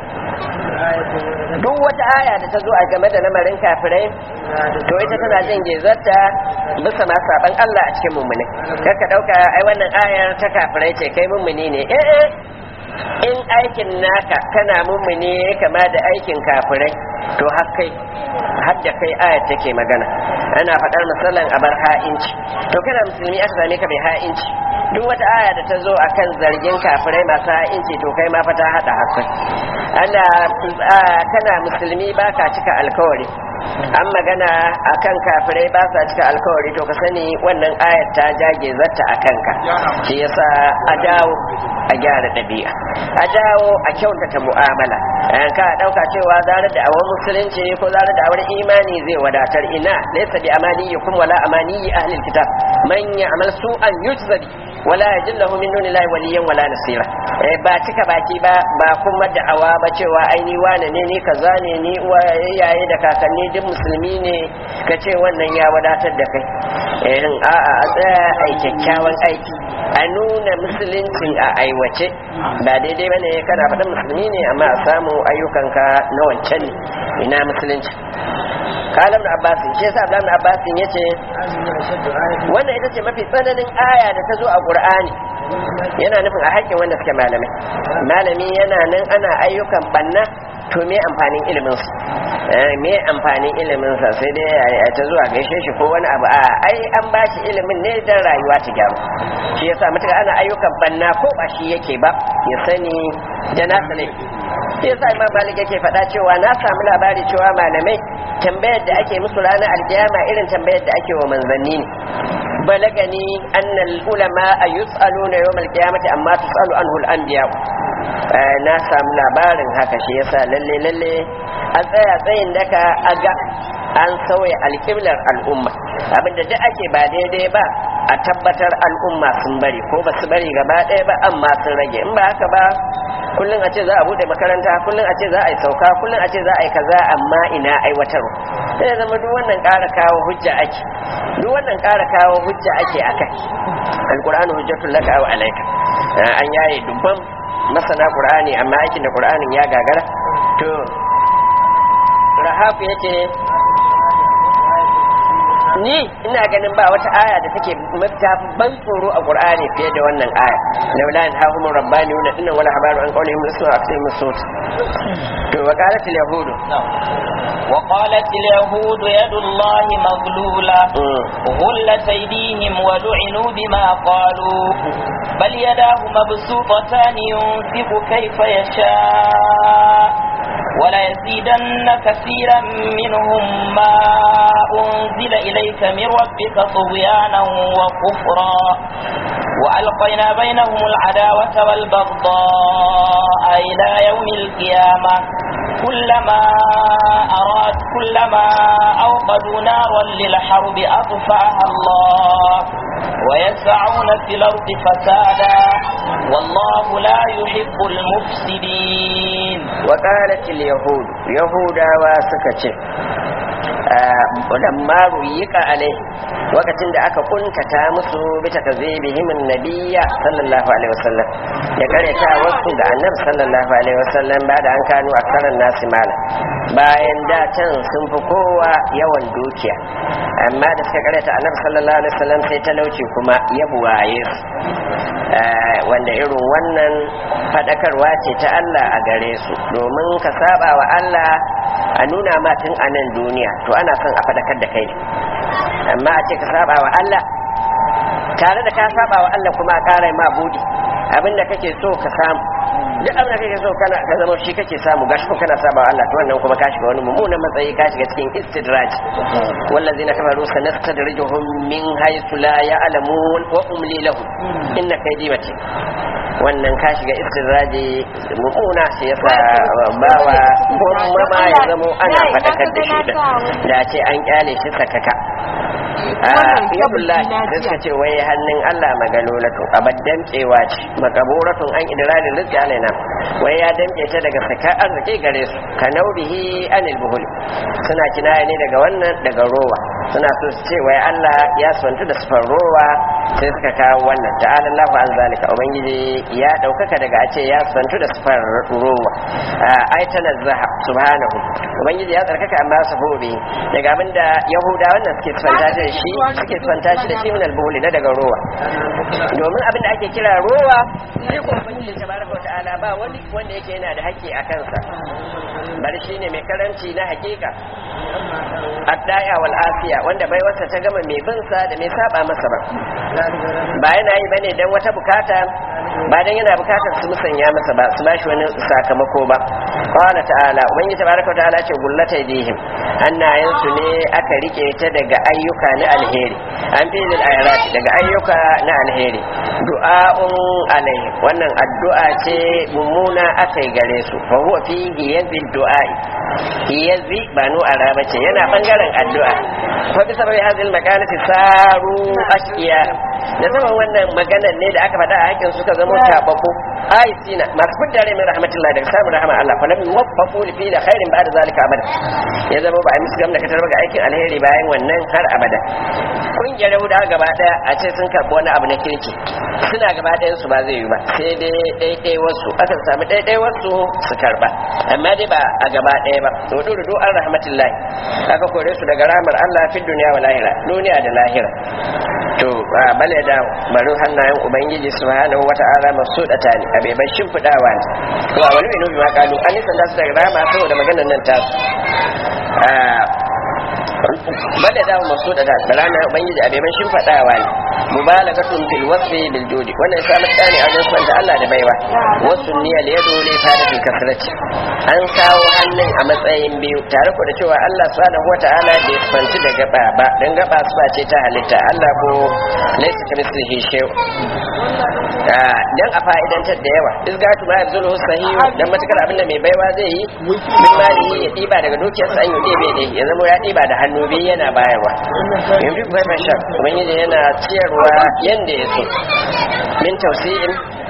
duk wata aya da ta zo a game da lamarin kafirai to ita tana jin gezarta bisa ma saban Allah a cikin mummune ka dauka ai wannan ayar ta kafirai ce kai mummuni ne eh eh in aikin naka kana mummuni kama da aikin kafirai to har kai har da kai ayar take magana ana faɗar misalan a bar ha'inci to kana musulmi aka same ka mai ha'inci duk wata aya da ta zo akan zargin kafirai masu ha'inci to kai ma fa ta haɗa hakan ana kana musulmi baka cika alkawari an magana akan kafirai ba sa cika alkawari to ka sani wannan ayat ta jage zata a kanka shi yasa a dawo a gyara ɗabi'a a dawo a kyautata mu'amala ka ɗauka cewa zarar da awar musulunci ko zarar da awar imani zai wadatar ina laysa bi amaniyikum wala amaniyi ahlil kitab man ya'mal su'an yujzabi wala yajid lahu min dunillahi waliyyan wala nasira ba cika baki ba ba kuma da'awa ba cewa ai ni wane ne ni kaza ne ni yaye da kakanni duk musulmi ne ka ce wannan ya wadatar da kai irin a'a a tsaya a kyakkyawan aiki a nuna musuluncin a aiwace ba daidai bane kana faɗin musulmi ne amma a samu ayyukanka na wancan ne ina musulunci kala ibn abbas shi yasa ibn abbas yace wannan ita ce mafi tsananin aya da ta zo a qur'ani yana nufin a haƙƙin wanda suke malamai malami yana nan ana ayyukan banna to me amfanin ilimin su me amfanin ilimin sa sai dai a ta zuwa gaishe shi ko wani abu a ai an ba shi ilimin ne dan rayuwa ta gyaru shi yasa mutuka ana ayyukan banna ko ba shi yake ba ya sani da na sani shi yasa imam malik yake faɗa cewa na samu labari cewa malamai tambayar da ake musu ranar alkiyama irin tambayar da ake wa manzanni ne balagani annal ulama a yus'aluna yawmal qiyamati amma tus'alu anhu al-anbiya na samu labarin haka shi yasa lalle lalle a tsaya tsayin daka a ga an sauya alƙiblar al'umma abinda duk ake ba daidai ba a tabbatar al'umma sun bari ko ba su bari gaba ɗaya ba amma sun rage in ba haka ba kullum a ce za a bude makaranta kullum a ce za a yi sauka kullum a ce za a yi kaza amma ina aiwatarwa sai ya zama duk wannan ƙara kawo hujja ake duk wannan ƙara kawo hujja ake akai alqur'anu hujjatul laka wa alayka an yaye dubban masana qur'ani amma aikin da qur'anin ya gagara to rahafu yace ni ina ganin ba wata aya da take mafita ban tsoro a qur'ani fiye da wannan aya laula an hahum rabbani wa inna wala habaru an qawlihim rasul akthar masut to wa qalat al yahud وقالت اليهود يد الله مغلولة غلت أيديهم ولعنوا بما قالوا بل يداه مبسوطتان ينفق كيف يشاء ولا يزيدن كثيرا منهم ما أنزل إليك من ربك طغيانا وكفرا وألقينا بينهم العداوة والبغضاء إلى يوم القيامة كلما أراد كلما أوقدوا نارا للحرب أطفأها الله ويسعون في الأرض فسادا والله لا يحب المفسدين وقالت اليهود يهودا وسكتي lamma ruyika alai lokacin da aka kuntata musu bi takzibihim annabiyya sallallahu alaihi wasallam da kareta wasu da annabi sallallahu alaihi wasallam ba da an kanu aksaran nasi mala bayan da can sun fi kowa yawan dukiya amma da suka kareta annabi sallallahu alaihi wasallam sai talauci kuma ya buwaye su wanda irin wannan fadakarwa ce ta Allah a gare su domin ka saba wa Allah a nuna ma tun a nan duniya to ana son a fadakar da kai amma a ce ka saba wa Allah tare da ka saba wa Allah kuma a ƙara ma budi abinda kake so ka samu duk abin da kake so kana ka zama shi kake samu gashi ko kana saba wa Allah to wannan kuma ka shiga wani mummunan matsayi ka shiga cikin istidraj wallazina kafaru sanastadrijuhum min haythu la ya'lamun wa umli lahum inna kaydi matin wannan ka shiga istidraji mummuna shi yasa bawa kuma ma ya zamo ana fadakar da shi da ce an kyale shi sakaka yabullahi da suka ce wai hannun Allah magalolatu abaddan cewa ce makaburatun an idrarin rizki alaina wai ya damke ta daga saka arziki gare su ka naubihi anil buhul suna kinaya ne daga wannan daga rowa suna so su ce wai Allah ya swantu da sufar rowa sai suka kawo wannan ta'ala Allahu an zalika ubangiji ya daukaka daga a ce ya swantu da sufar rowa ai tanazzaha subhanahu ubangiji ya tsarkaka amma su hobe daga abinda yahuda wannan suke tsanta da shi suke tsanta shi da shi min albuhuli na daga rowa domin abinda ake kira rowa sai ko ubangiji tabaraka ta'ala ba wani wanda yake yana da haƙƙi a kansa bari shine mai karanci na hakika addaya wal afiya wanda bai wasa ta gama mai bin sa da mai saba masa ba ba yana yi bane dan wata bukata ba dan yana bukatar su musanya masa ba su bashi wani sakamako ba qala ta'ala ubangiji tabaraka wa ta'ala ce gullata idihim hannayen su ne aka rike ta daga ayyuka na alheri an fi lil ayrat daga ayyuka na alheri du'a'un alaihi wannan addu'a ce mummuna akai gare su fa huwa fihi yazi du'a'i yazi ba nu araba ce yana bangaren addu'a fa bi sababi hadhihi al-makanati saru asqiya da saman wannan maganar ne da aka faɗa a hakin suka zama tabako aisina masu fidda rai min rahmatullahi daga samun rahama Allah fa lam yuwaffaqu li fi khairin ba'da zalika abada ya zama ba a musu gamna katar ga aikin alheri bayan wannan har abada kungiyar Yahuda gaba daya a ce sun karɓi wani abu na kirki suna gaba ɗayan su ba zai yi ba sai dai ɗaiɗai wasu akan samu ɗaiɗai wasu su karɓa amma dai ba a gaba ɗaya ba to dudu an rahmatullahi aka kore su daga rahmar Allah fi duniya wa lahira duniya da lahira to bale da bari hannayen ubangiji subhanahu wata'ala masu da tani a bai bashin fudawa ne to a wani inu ma kalu an nisan da su daga rama saboda maganar nan ta bale da masu da da rana ubangiji a bai bashin fudawa ne mubalagatun fil wasfi bil judi wannan ya samu tsani a wajen da Allah da baiwa wasu niyya da yado ne fara fil kasrati an kawo hannun a matsayin biyu tare ku da cewa Allah subhanahu wata'ala bai fanci da gaba ba dan gaba su ba ce ta halitta Allah ko laysa kamithlihi shay dan a fa'idantar da yawa izgatu ma yabzulu sahihu dan matakar abin da mai baiwa zai yi min mali ya diba daga dukiyarsa an yi ɗebe ne ya zama ya diba da hannu biyu yana bayarwa yanzu kuma masha ubangiji yana ciyarwa yanda ya so min tausi'in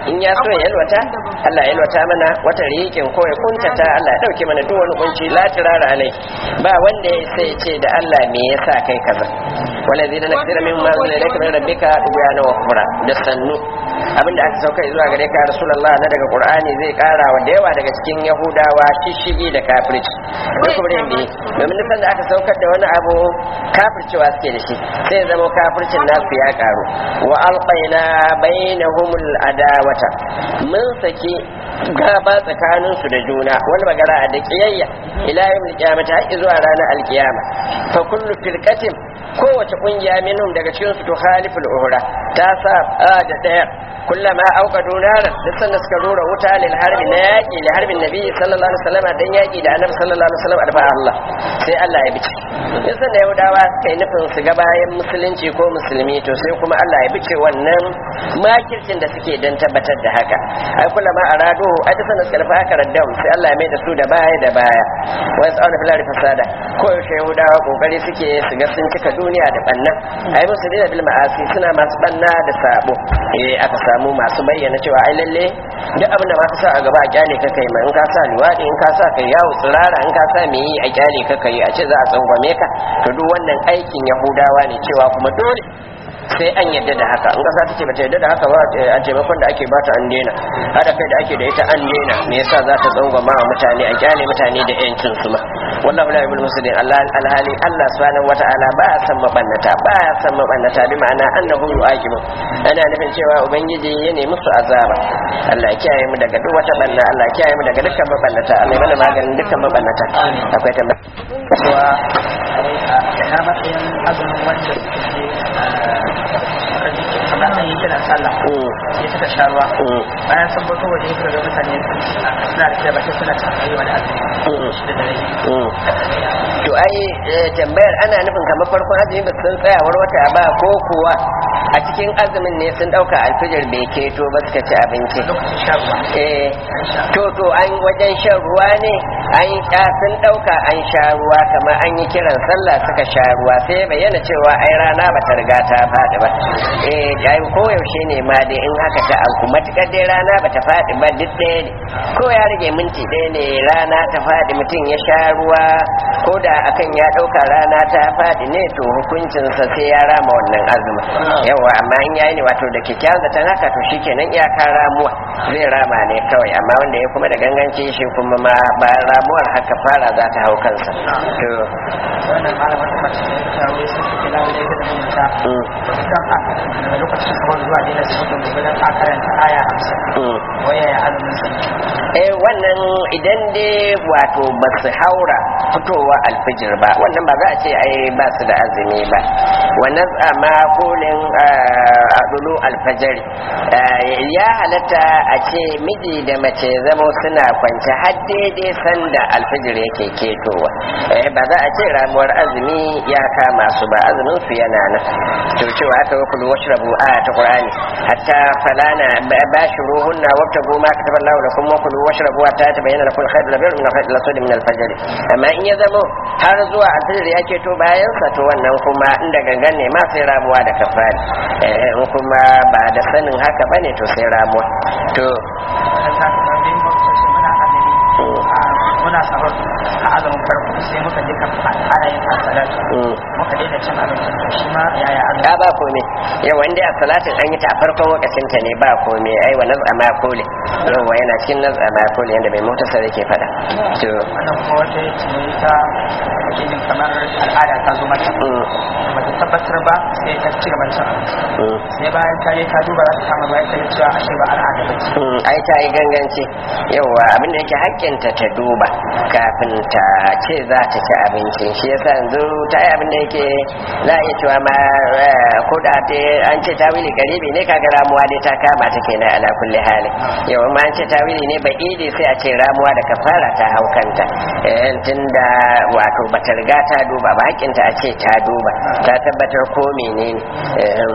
in ya so ya yalwata Allah ya yalwata mana wata rikin ko ya kuntata Allah ya dauke mana duk wani kunci la tirara alai ba wanda ya sai ya ce da Allah me yasa kai kaza wala zina nakira min ma zina laka min rabbika dubyana wa kufra da sannu abinda aka sauka zuwa gare ka rasulullah na daga qur'ani zai kara wa da yawa daga cikin yahudawa shishigi da kafirci da kuma da bi domin duk da aka saukar da wani abu kafircewa suke da shi sai ya zama kafircin nasu ya karu wa alqaina bainahumul adawata mun saki gaba tsakanin su da juna wani magana da kiyayya ila yawmil qiyamati har zuwa ranar alkiyama fa kullu firqatin kowace kungiya minhum daga cikin su to khaliful uhra ta sa da daya kullama auqadu naran duk sanda suka rura wuta lil harbi na yaki li harbin nabi sallallahu alaihi wasallam dan yaki da annabi sallallahu alaihi wasallam arfa Allah sai Allah ya bice duk sanda yahudawa suka yi nufin su ga bayan musulunci ko musulmi to sai kuma Allah ya bice wannan makircin da suke dan tabbatar da haka ai kullama arado ai duk sanda suka rufa aka raddam sai Allah ya mai da su da baya da baya wa yas'aluna fil ardi fasada ko yaushe yahudawa kokari suke su ga sun cika duniya da banna ai musu dina bil ma'asi suna masu banna da sabo eh aka samu masu bayyana cewa ai lalle duk abin da ma ka sa a gaba a kyale ka kai mai in ka sa liwadi in ka sa kai yawo tsirara in ka sa me yi a kyale ka kai a ce za a tsangwame ka to duk wannan aikin yahudawa ne cewa kuma dole sai an yadda da haka in kasa take bata yadda da haka ba a taimakon da ake bata an daina hada kai da ake da ita an daina me yasa za ta tsangwama wa mutane a kyale mutane da yancin su ma wallahu la yubul muslimin Allah alhali Allah subhanahu wata'ala ba ya san mabannata ba ya san mabannata bi ma'ana annahu yu'aqibu ana nufin cewa ubangiji ya nemi musu azaba Allah ya kiyaye mu daga duk wata banna Allah ya kiyaye mu daga dukkan mabannata Allah ya mana maganin dukkan mabannata akwai tambaya cewa na matsayin azumin wanda suke kamar an yi kiran sallah sai suka sha ruwa bayan sun fito waje suka ga mutane suna da kira bakin suna tsaye wani azumi shi da dare to ai tambayar ana nufin kamar farkon azumi ba su san tsayawar wata ba ko kuwa a cikin azumin ne sun dauka alfijir bai keto ba suka ci abinci lokacin sha ruwa eh to to an wajen shan ruwa ne an sha sun dauka an sha ruwa kamar an yi kiran sallah suka sha ruwa sai ya bayyana cewa ai rana ba ta riga ta faɗi ba eh ai koyaushe ne ma dai in haka ta auku matukar dai rana ba ta faɗi ba duk ɗaya ne ko ya rage minti ɗaya ne rana ta faɗi mutum ya sha ruwa ko da akan ya ɗauka rana ta faɗi ne to hukuncinsa sai ya rama wannan azumin yawa amma in yayi ne wato da kyakkyawan zaton haka to shikenan iyaka ramuwa zai rama ne kawai amma wanda ya kuma da ganganci shi kuma ma ba ramuwar haka fara za ta hau kansa to wannan malamar kuma ta wai sun fi kila da ita da mutunta mm, kan a daga lokacin sahur zuwa daina su mutum gobe a karanta aya hamsin mm. waya ya azumin sa eh wannan idan dai wato ba su haura fitowa alfijir ba wannan ba za a ce ai ba su da azumi ba wannan amma kolin a dulu alfajari ya halatta a ce miji da mace zama suna kwance har daidai sanda alfijir yake ketowa eh ba za a ce ramuwar azumi ya kama su ba azumin su yana nan to cewa aka yi kulu washrabu a ta qur'ani hatta falana bashiruhunna wabtagu ma kataballahu lakum wa kulu washrabu hatta tabayyana lakum al-khayr al-abyad min al-khayr al-aswad min al-fajr amma in ya zamo har zuwa alfajir ya keto bayan sa to wannan kuma inda gangan ne ma sai ramuwa da kafari eh in kuma ba da sanin haka bane to sai ramuwa to kan sa ka bin bakwace muna azumi muna sahur a azumin farko sai muka je kan fara yin salatu mm. muka daina cin abinci to shi ma yaya azumi ya ba komai yau wanda a salatin an yi ta a farkon lokacin ta ne ba komai ai wa naz'a ma kole yau yana cikin naz'a ma kole yanda mai mutasar yake fada to wannan kuma wata ya ce ta ake jin kamar al'ada ta zo mata mm, ba ta tabbatar ba sai ta ci gaba da cin abinci mm. sai bayan ta je ta duba za ta kama bayan ta yi cewa ashe ba al'ada ba ce Mm, ai ta yi ganganci yawa abinda yake hakkinta ta duba kafin ta ce za ta ci abinci shi yasa yanzu ta yi abinda yake za a iya cewa ma eh, ko da ta an ce tawili garibi ne kaga ramuwa dai ta kama ta kenan ala kulli hali yawa ma an ce tawili ne ba idi sai a ce ramuwa da kafara ta hau kanta eh, tunda wato bata riga ta duba ba hakkinta a ce ta duba ta tabbatar ko menene eh,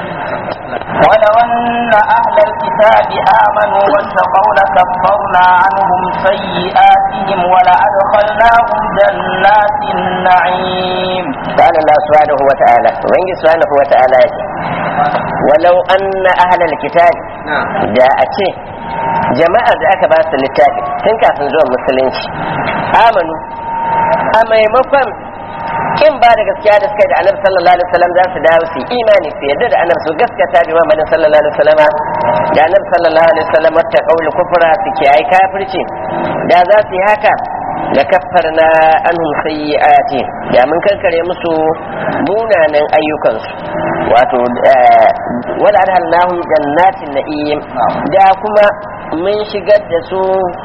ولو أن أهل الكتاب آمنوا واتقوا لكفرنا عنهم سيئاتهم ولأدخلناهم جنات النعيم قال الله سبحانه وتعالى وإن سبحانه وتعالى يقول ولو أن أهل الكتاب da a ce jama'ar da aka ba su littafi tun kafin zuwa musulunci amanu a maimakon kin ba da gaskiya da suka yi da annabi sallallahu alaihi wasallam za su dawo su yi imani su yadda da annabi su gaskata bi Muhammadin sallallahu alaihi wasallam da annabi sallallahu alaihi wasallam ta kauli kufra su kiyaye kafirci da za su yi haka da kaffarna anhum sayyi'ati da mun kankare musu munanan ayyukansu wato wala adhalnahum jannatin na'im da kuma mun shigar da su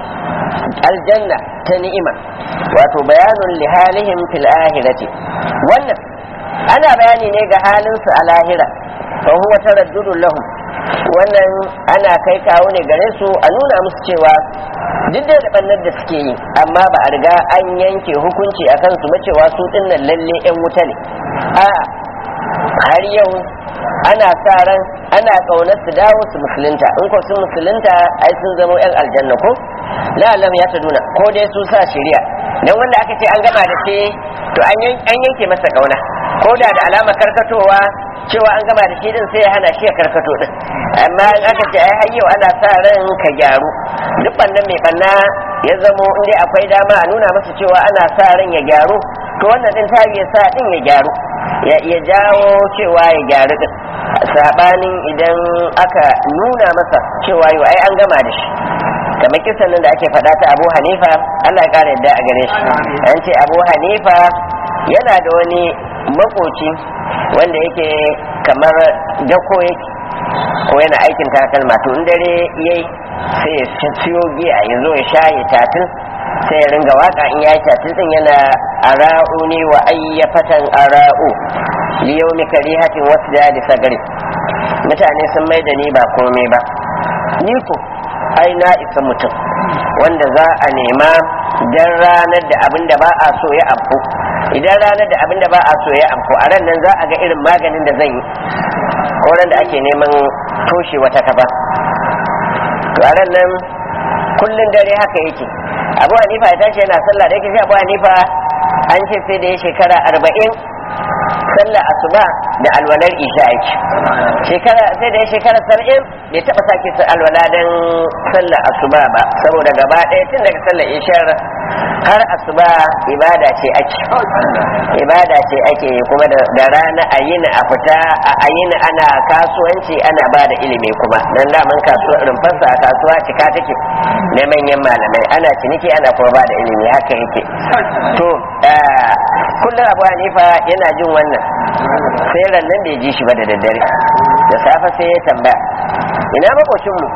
aljanna ta ni'ima wato bayanun lihalihim fil ahirati wannan ana bayani ne ga halinsu a lahira fa huwa taraddudun lahum wannan ana kai kawo ne gare su a nuna musu cewa duk da da bannar da suke yi amma ba a riga an yanke hukunci a kansu ba cewa su dinnan lalle yan wuta ne a har yau ana sa ran ana kaunar su dawo su musulunta in ko sun musulunta ai sun zama yan aljanna ko la alam ya ta nuna ko dai su sa shari'a dan wanda aka ce an gama da shi to an yanke masa kauna ko da da alama karkatowa cewa an gama da shi din sai ya hana shi ya karkato din amma in aka ce ai har yau ana sa ran ka gyaru duk bannan mai banna ya zamo in dai akwai dama a nuna masa cewa ana sa ran ya gyaru to wannan din ta ya sa din ya gyaru ya iya jawo cewa ya gyaru din sabanin idan aka nuna masa cewa yau ai an gama da shi kamar kisan nan da ake faɗa ta abu hanifa allah ya ƙara yadda a gare shi an ce abu hanifa yana da wani makoci wanda yake kamar dako yake ko yana aikin takalma to in dare yayi sai ya siyo giya ya zo ya sha ya tatil sai ya ringa waka in ya yi tatil din yana ara'u ne wa ayyafatan ara'u liyaumi karihatin wasu da sagari mutane sun mai da ni ba komai ba ni ko ai na isa mutum wanda za a nema dan ranar da abin da ba a so ya afku idan ranar da abin da ba a so ya afku a ran nan za a ga irin maganin da zan yi ko ran da ake neman toshe wata kaba to a ran nan kullun dare haka yake abu hanifa ya tashi yana sallah da yake shi abu hanifa an ce sai da ya shekara arba'in sallah asuba da alwalar isha yake shekara sai da ya shekara saba'in bai taba sake su alwala don sallah asuba ba saboda gaba ɗaya tun daga sallar ishar har asuba ibada ce ake ibada ce ake kuma da rana a yini a fita a yini ana kasuwanci ana ba da ilimi kuma dan daman kasuwa rumfarsa a kasuwa cika take na manyan malamai ana ciniki ana kuma ba da ilimi haka yake to kullum abu hanifa yana jin wannan sai rannan bai ji shi ba da daddare da safe sai ya tambaya ina makocinmu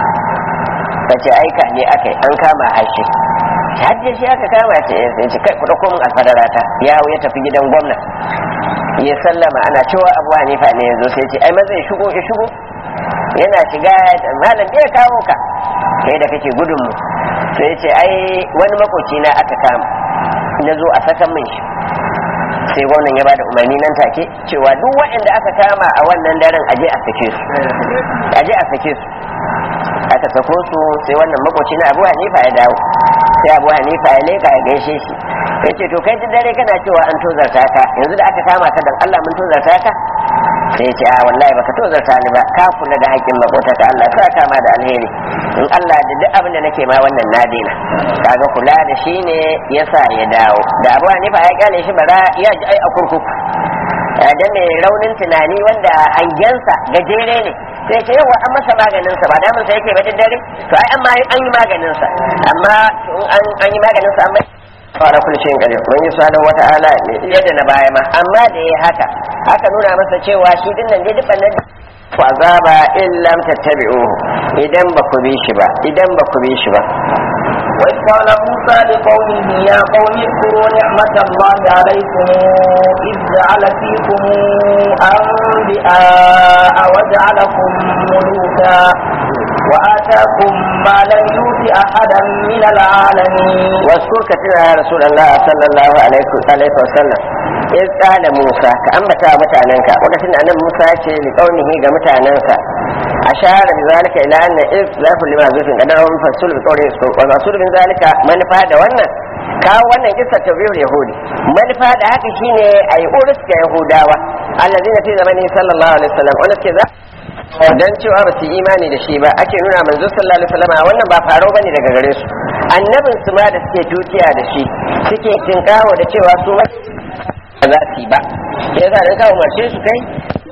ta ce aika ne aka yi an kama hashe hajji shi aka kama shi ya sai kai ku dauko min alfadarata ya ya tafi gidan gwamna ya sallama ana cewa abu hanifa ne ya zo sai ce ai maza ya shigo ya shigo yana shiga malam bai kawo ka kai da kake gudun mu sai ya ce ai wani makoci na aka kama na zo a sakan min shi sai gwamnan ya bada umarni nan take cewa duk waɗanda aka kama a wannan daren aje a sake su aje a sake su aka sako su sai wannan makoci na abu hanifa ya dawo sai abu hanifa ya leka ya gaishe shi ya ce to kai duk dare kana cewa an tozarta ka yanzu da aka kama ka dan Allah mun tozarta ka sai ya ce a wallahi baka tozarta ni ba ka kula da haƙƙin makota ta Allah sa kama da alheri in Allah da duk abin da nake ma wannan na daina kaga kula da shi ne yasa ya dawo da abu hanifa ya kyale shi bara ya ji ai a kurkuku da mai raunin tunani wanda hangensa gajere ne sai ce yawa an masa maganin sa ba damun sa yake ba dare to ai amma an yi maganin sa amma an an yi maganin sa amma fara kullu shayin kare mun yi subhanahu wata'ala ne yadda na baya ma amma da yayi haka aka nuna masa cewa shi din nan dai duk nan fa azaba in lam tattabi'uhu idan ba ku bi shi ba idan ba ku bi shi ba وإذ قال موسى لقومه يا قوم اذكروا نعمة الله عليكم إذ جعل فيكم أنبياء وجعلكم ملوكا وآتاكم ما لم يؤت أحدا من العالمين واذكر كثيرا يا رسول الله صلى الله عليه عليه وسلم إذ قال موسى كأنبتا متعننك وقتنا أن موسى يتي لقومه كمتعننك أشار بذلك إلى أن إذ لا كل ما زفن قدره فالسول بقوله والرسول من ذلك من فاد وانا kawo wannan kisa tabi'ul yahudi manufa da haka shine ayi urus ga yahudawa allazina fi zamanin sallallahu alaihi wasallam wanda suke za dan cewa ba su yi imani da shi ba ake nuna manzo sallallahu alaihi wasallam wannan ba faro bane daga gare su annabin su ma da suke tutiya da shi suke tinkawo da cewa su ma ba za su yi ba yasa dan ka umarce su kai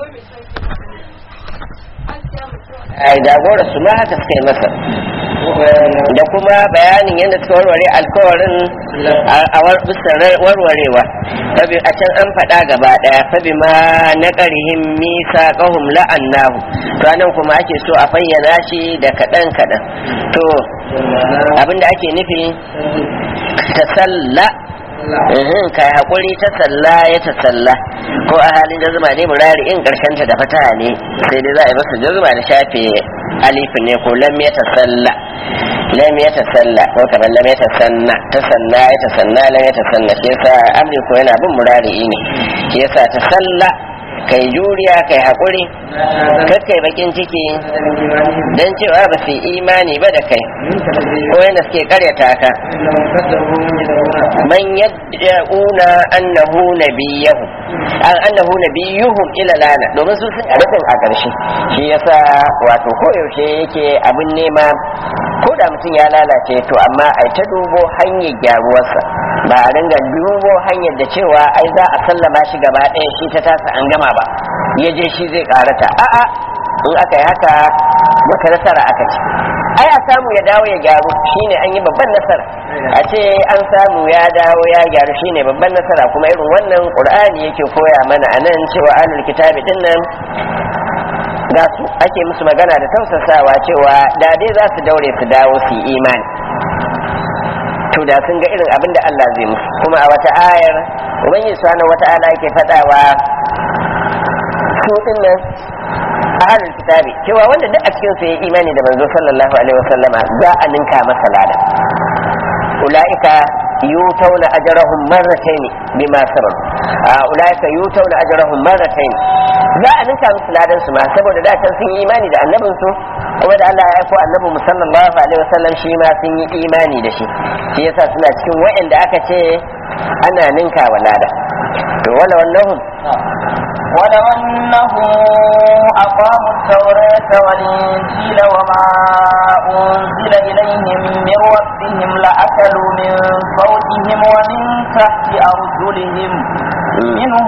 ai jagora su ma haka suka yi masa da kuma bayanin yadda suka warware alkawarin a warwarewa fabi a can an faɗa gaba ɗaya fabi ma na ƙarihin misa ƙahum la'annahu ranar kuma ake so a fayyana shi da kaɗan kaɗan to abinda ake nufi ta salla ka haƙuri ta salla ya ta salla ko a halin jazuma ne murari in ƙarshen ta da fata ne sai dai za a yi masa jazuma da shafe alifin ne ko lam ya ta salla lam ya ta salla ko kamar lam ya ta sanna ta sanna ya ta sanna lam ya ta sanna shi yasa amri ko yana bin murari ne shi yasa ta salla kai juriya kai haƙuri kai bakin ciki don cewa ba su imani ba da kai ko yadda suke karyata ka man yad'una annahu nabiyahu an annahu nabiyuhum ila lana domin su sun rufin a ƙarshe shi yasa wato koyaushe yake abin nema ko da mutum ya lalace to amma ai ta dubo hanyar gyaruwarsa ba a dinga dubo hanyar da cewa ai za a sallama shi gaba ɗaya shi ta tasa an gama ba ya je shi zai karata a'a in aka yi haka wata nasara aka ci ai a samu ya dawo ya gyaru shine an yi babban nasara a ce an samu ya dawo ya gyaru shine babban nasara kuma irin wannan qur'ani yake koya mana anan cewa ahlul kitabi din nan ga su ake musu magana da tausasawa cewa da dai za su daure su dawo su yi imani to da sun ga irin abin da Allah zai musu kuma a wata ayar ubangiji subhanahu wata'ala yake fadawa su dinnan ahlul kitabi cewa wanda duk a cikin su yayi imani da manzo sallallahu alaihi wasallama za a ninka masa lada ulaika yutawna ajrahum marratayn bima sabar ulaika yutawna ajrahum marratayn za a ninka musu ladan su ma saboda da can sun yi imani da annabin su kuma da Allah ya aiko annabi mu sallallahu alaihi wasallam shi ma sun yi imani da shi shi yasa suna cikin wa'anda aka ce ana ninka wa lada to wala wannahum ولو أنهم أقاموا التوراة والإنجيل وما أنزل إليهم من ربهم لأكلوا من فوقهم ومن تحت أرجلهم منهم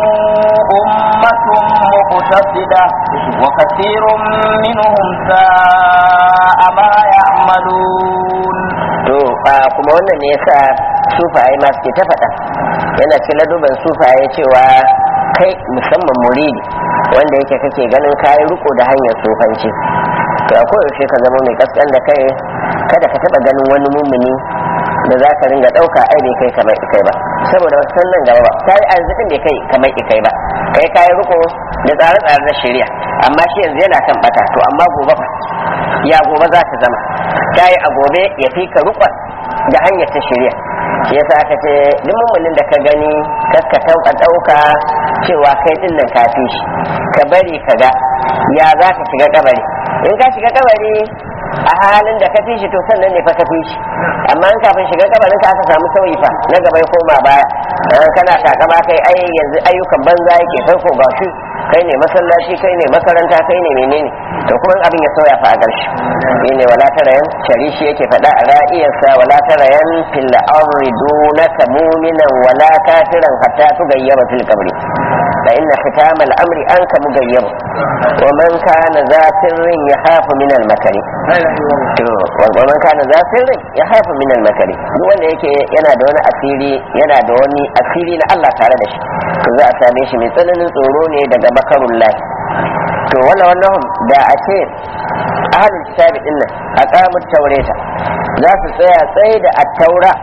أمة مقتصدة وكثير منهم ساء ما يعملون to kuma wannan ne yasa sufaye ma suke ta faɗa yana cikin laduban sufaye cewa kai musamman muridi wanda yake kake ganin kayi riko da hanyar sufanci to a koyaushe ka zama mai kaskan da kai kada ka taba ganin wani mummuni da za ka ringa ɗauka ai bai kai kamar ikai ba saboda wasu nan gaba ba ta yi arzikin bai kai kamar ikai ba kai kayi riko da tsare-tsare na shari'a amma shi yanzu yana kan bata to amma gobe fa ya gobe za ta zama ta yi a gobe ya fi ka rukon da hanyar ta shari'a shi yasa aka ce duk mummunin da ka gani kaska tauka ɗauka cewa kai din nan kafi shi ka bari ka ga ya za ka shiga kabari in ka shiga kabari a halin da ka fi shi to sannan ne fa ka fi shi amma in kafin shiga kabarin ka aka samu sauyi fa na gaba ya koma baya kana takama kai ai yanzu ayyukan banza yake kai ko ga shi kai ne masallaci kai ne makaranta kai ne menene to kuma abin ya sauya fa a ƙarshe shine wala tarayan sharishi yake faɗa a ra'iyarsa wala tarayan fil ardi dunaka mu'minan wala kafiran hatta tugayyaba fil qabri fa inna khitam al amri anka mugayyab wa man kana za sirrin yahafu min al makari to wa man kana za sirrin yahafu min al makari duk wanda yake yana da wani asiri yana da wani asiri na Allah tare da shi to za a same shi mai tsananin tsoro ne daga makarullah to wala wannan da a ce ahalin kitabi din nan a kamun taureta za su tsaya tsaye da attaura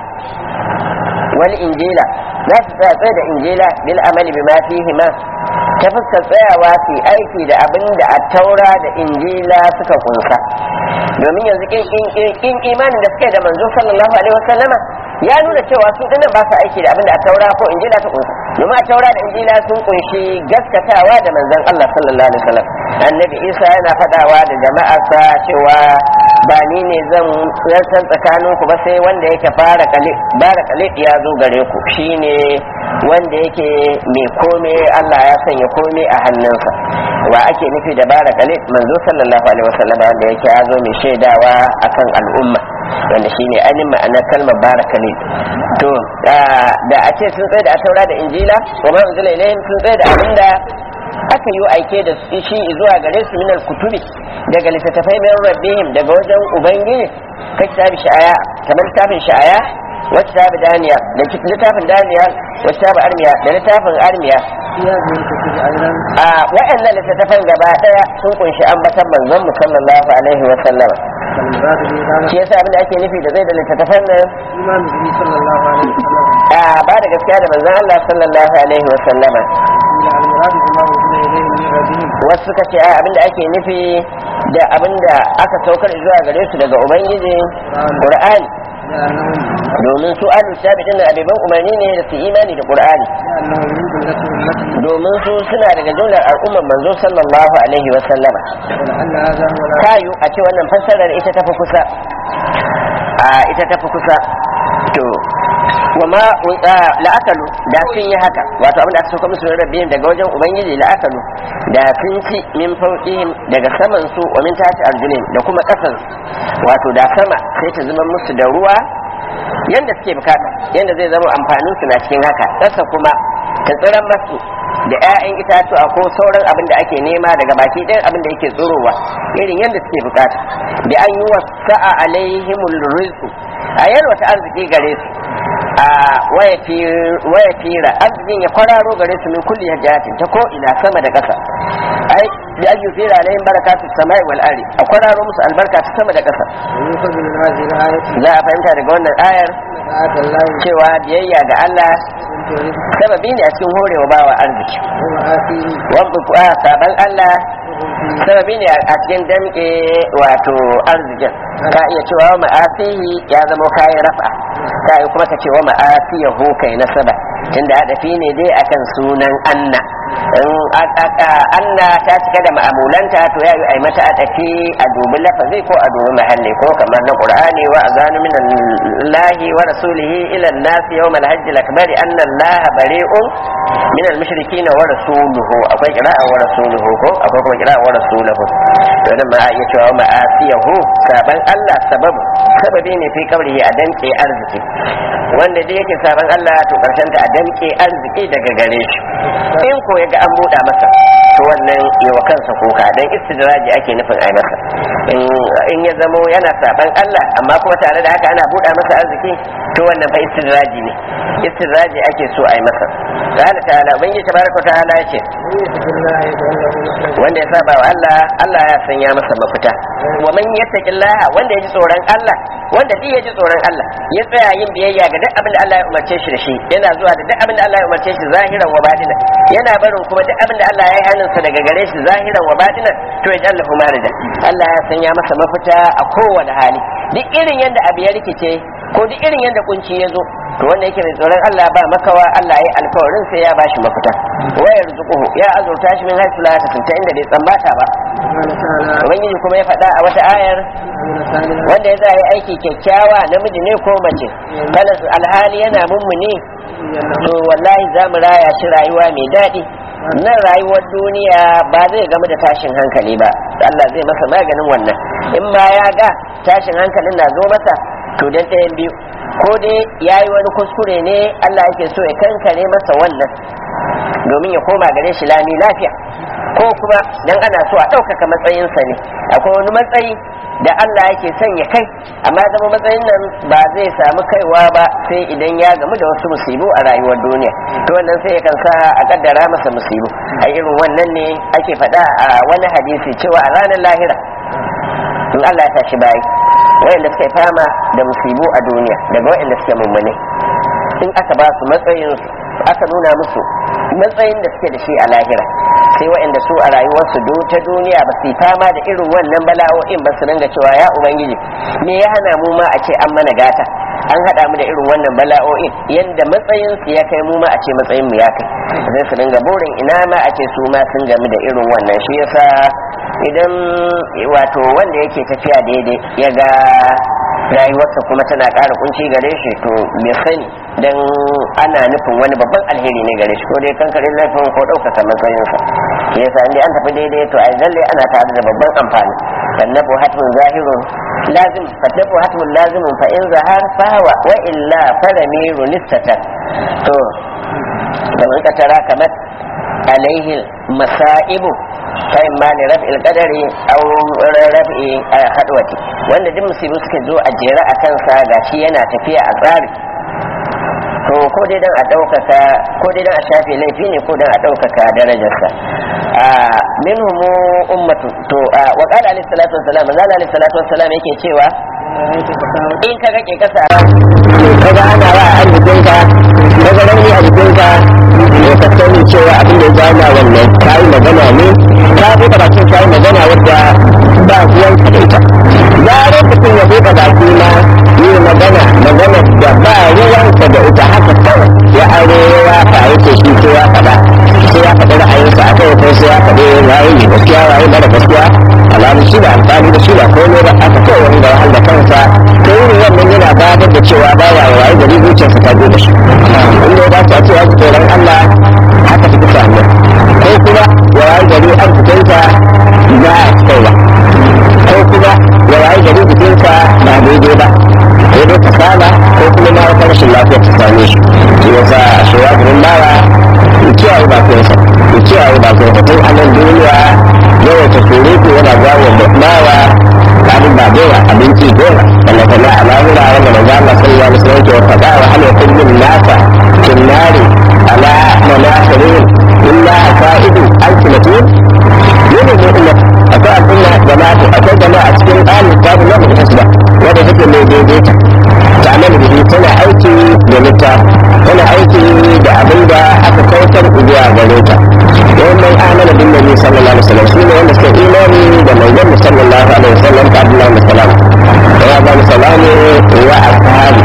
wal injila za su tsaya tsaye da injila bil amali bima fihi ma ta fuskar tsayawa su aiki da abin da attaura da injila suka kunsa domin yanzu kin imanin da suka yi da manzo sallallahu alaihi wasallama ya nuna cewa su dinnan ba su aiki da abin da taura ko injila ta kunsa domin a taura da injila sun kunshi gaskatawa da manzon Allah sallallahu alaihi wasallam annabi Isa yana fadawa da jama'arsa cewa ba ni ne zan zartar tsakanin ku ba sai wanda yake fara kalid bara kalid ya zo gare ku shine wanda yake mai kome Allah ya sanya kome a hannunsa wa ake nufi da bara kalid manzo sallallahu alaihi wasallam wanda yake ya zo mai shaidawa akan al'umma wanda shine ainihin ma'anar kalmar bara kalid to da a ce sun tsaye da taura da injila wa ma unzila ilayhim sun tsaye da abinda aka yi aike da shi zuwa gare su minal kutubi daga littattafai min rabbihim daga wajen ubangiji ka kitabi sha'aya kamar littafin sha'aya wacce tabi daniya da littafin daniya wacce tabi armiya da littafin armiya a waɗannan littattafan gaba ɗaya sun kunshi ambatan manzon mu sallallahu alaihi wa sallama shi yasa abin da ake nufi da zai da littattafan nan a ba da gaskiya da manzon Allah sallallahu alaihi wa sallama wasu suka ce abin da ake nufi da abin da aka saukar zuwa gare su daga ubangiji qur'ani domin su ahlul kitabi din abiban umarni ne da su imani da qur'ani domin su suna daga jumlar al'ummar manzo sallallahu alaihi wa sallama kayu a ce wannan fassarar ita tafi kusa a ita tafi kusa to wa ma la'akalu da sun yi haka wato abin da aka sauka musu rabbihim daga wajen ubangiji la'akalu da sun ci min fauqihim daga saman su wa min tati arjulihim da kuma kasan wato da sama sai ta zama musu da ruwa yanda suke bukata yanda zai zama amfanin su na cikin haka kasa kuma ta tsiran masu da 'ya'yan itatuwa ko sauran abin da ake nema daga baki ɗayan abin da yake tsorowa irin yadda suke bukata da an yi wasa'a alaihimul rizqu a yalwata arziki gare su a waya fira arzikin ya kwararo gare su min kulli hajjatin ta ko ina sama da ƙasa ai da an yufira alaihim barakatu samai wal ardi a kwararo musu albarka ta sama da ƙasa za a fahimta daga wannan ayar cewa biyayya ga Allah sababi ne a cikin horewa bawa arziki wanda saban Allah sababi ne a cikin damke wato arzikin ka iya cewa wa ma'asihi ya zama kayan rafa ka yi kuma ka ce wa ma'asiyahu kai nasaba tunda hadafi ne dai akan sunan anna in anna ta cika da ma'amulanta to ya yi ai mata adafi a dubi lafazi ko a dubi mahalli ko kamar na qur'ani wa azanu min allahi wa rasulihi ila an-nas yawm al-hajj al-akbar anna allaha bari'un min al-mushrikin wa rasuluhu akwai qira'a wa rasuluhu ko akwai kuma qira'a wa rasuluhu to nan ma a iya cewa ma'asiyahu saban Allah sababu sababi ne fi kabrihi a danke arziki wanda da yake saban Allah to karshen ta a danke arziki daga gare shi in ko ya ga an buɗa masa to wannan yawa kansa kuka dan istidraji ake nufin ai masa in ya zamo yana saban Allah amma kuma tare da haka ana buɗa masa arziki to wannan fa istidraji ne istidraji ake so ai masa qala ta'ala ubangiji tabaraka ta'ala yace wanda ya saba wa Allah Allah ya sanya masa mafita wa man yattaqillaha wanda ya ji tsoron Allah wanda duk ya ji tsoron Allah ya tsaya yin biyayya ga duk abin da Allah ya umarce shi da shi yana zuwa da duk abin da Allah ya umarce shi zahiran wa batinan yana barin kuma duk abin da Allah ya yi hannunsa daga gare shi zahiran wa batinan to ya jalla hu marida Allah ya sanya masa mafita a kowane hali duk irin yadda abu ya rikice ko duk irin yadda kunci ya zo to wanda yake mai tsoron Allah ba makawa Allah ya yi alkawarin sai ya bashi mafita wa yarzuquhu ya azurta shi min haythu la tasanta inda bai tsambata ba ubangiji kuma ya faɗa a wata ayar wanda ya za yi aiki kyakkyawa namiji ne ko mace kana alhali yana mummuni to wallahi za mu raya shi rayuwa mai daɗi nan rayuwar duniya ba zai gama da tashin hankali ba Allah zai masa maganin wannan in ma ya ga tashin hankalin na zo masa to dan ɗayan biyu ko dai ya yi wani kuskure ne Allah yake so ya kankare masa wannan domin ya koma gare shi lami lafiya ko kuma dan ana so a ɗaukaka matsayinsa ne akwai wani matsayi da Allah yake son ya kai amma zama matsayin nan ba zai samu kaiwa ba sai idan ya gamu da wasu musibu a rayuwar duniya to wannan sai ya sa a kaddara masa musibu a irin wannan ne ake faɗa a wani hadisi cewa a ranar lahira in Allah ya tashi bayi wayanda suka yi fama da musibu a duniya daga wayanda suke mummune in aka ba su matsayin aka nuna musu matsayin da suke da shi a lahira sai waɗanda su a rayuwarsu ta duniya ba su yi fama da irin wannan bala'o'in ba su dinga cewa ya ubangiji me ya hana mu ma a ce an mana gata an haɗa mu da irin wannan bala'o'in yadda matsayin su ya kai mu ma a ce matsayin mu ya kai sai su dinga burin ina ma a ce su ma sun gamu da irin wannan shi yasa idan wato wanda yake tafiya daidai ya ga rayuwarsa kuma tana ƙara kunci gare shi to bai sani dan ana nufin wani babban alheri ne gare shi ko dai kankarin laifin ko ɗaukaka matsayinsa yasa inda an tafi daidai to ai lalle ana tare da babban amfani sannafu hatmun zahirun lazim sannafu hatmun lazimun fa in zahar fawa wa illa faramiru nistatar to da ka tara kamar alaihi masaibu kai ma ne raf'il qadari aw raf'i hadwati wanda duk musibu suka zo a jere a kansa gashi yana tafiya a tsari to ko dai dan a ɗaukaka ko dai dan a shafe laifi ne ko dan a ɗaukaka darajarsa a minhum ummatu to wa qala alayhi salatu wassalam manzo alayhi salatu wassalam yake cewa in ka ga ke kasa kaga ana wa a jikinka kaga rauni a jikinka ne ka sani cewa abin da ya jawo wannan kayi magana ne ka buɗe bakin kayi magana wadda ba ruwan ka da ita zarar mutum ya buɗe baki na yi magana magana da ba ruwan ka da ita haka kawai ya aro ya faru ce shi ko ya faɗa sai ya faɗi ra'ayinsa a kai ko sai ya faɗi waye ne gaskiya waye mara gaskiya alamu shi da amfani da shi ba komai ba aka kawai wani da wahal da kansa to yin wannan yana bayar da cewa ba ya waye gari zuciyarsa ta da shi inda ya dace a ce ya ji tsoron Allah haka fi kusa hanyar ko kuma ya waye gari an fitanta za a kaiwa ko kuma ya waye gari jikinsa ba daidai ba ko dai kasala ko kuma ma wata rashin lafiya ta same shi shi yasa shi ya gurin bawa ya kiyaye bakinsa ya kiyaye bakinsa tun a nan duniya yawaita surutu yana jawo bawa kamin ba dora abinci dora wanda kuma a lahira wanda manzo Allah sallallahu alaihi wasallam ke faɗa wa hal yakun nasa kin nari ala manasirin illa asaidu alsinatun yana ne umma akwai al'umma jama'a akwai jama'a a cikin ahlul kitab na mutum tasba wanda take mai daidaita ta nan da tana aiki da littafi tana aiki da abin da aka kautar zuwa gare ta wannan amana bin nabi sallallahu alaihi wasallam shine wanda suka imani da manzon sallallahu alaihi wasallam ta Abdullahi bin Salam ya ba mu salami wa ashabi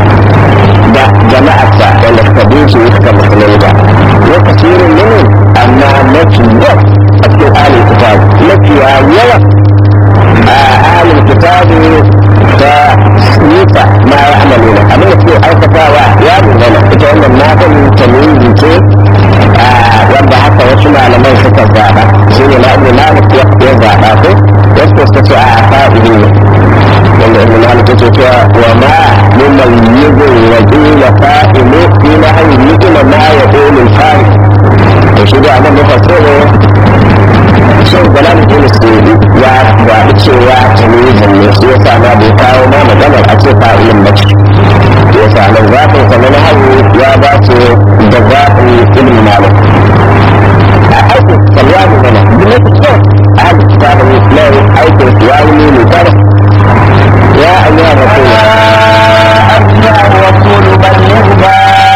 da jama'arsa wanda suka bi shi suka musulunta lokacin ne amma mafi yawa a cikin ahlul kitab mafi yawa a ahlul kitab ta nisa ma ya amalu na abin da suke aikatawa ya dangana ita wannan matan tamyizi ce wanda haka wasu malaman suka zaɓa shi ne ma'amu malik ya zaɓa ko wasu ko suka ce a fa'ili ne wanda ibn malik ya ce cewa wa ma mumayyizu wa qila fa'ilu fi nahyi ni'ma ma yaqulu fa'il to shi da nan muka so ne shin galan ibn sudi ya zaɓi cewa tamyizin ne shi yasa ma bai kawo ma maganar a ce fa'ilin mace yasa nan zaɓin sa na nahyi ya dace da zaɓin ibn malik aikin salwani mana duk kyau a haka kitabun lai aikin wani ne mai tare ya ayyuha rasul أيها الرسول بلغ ما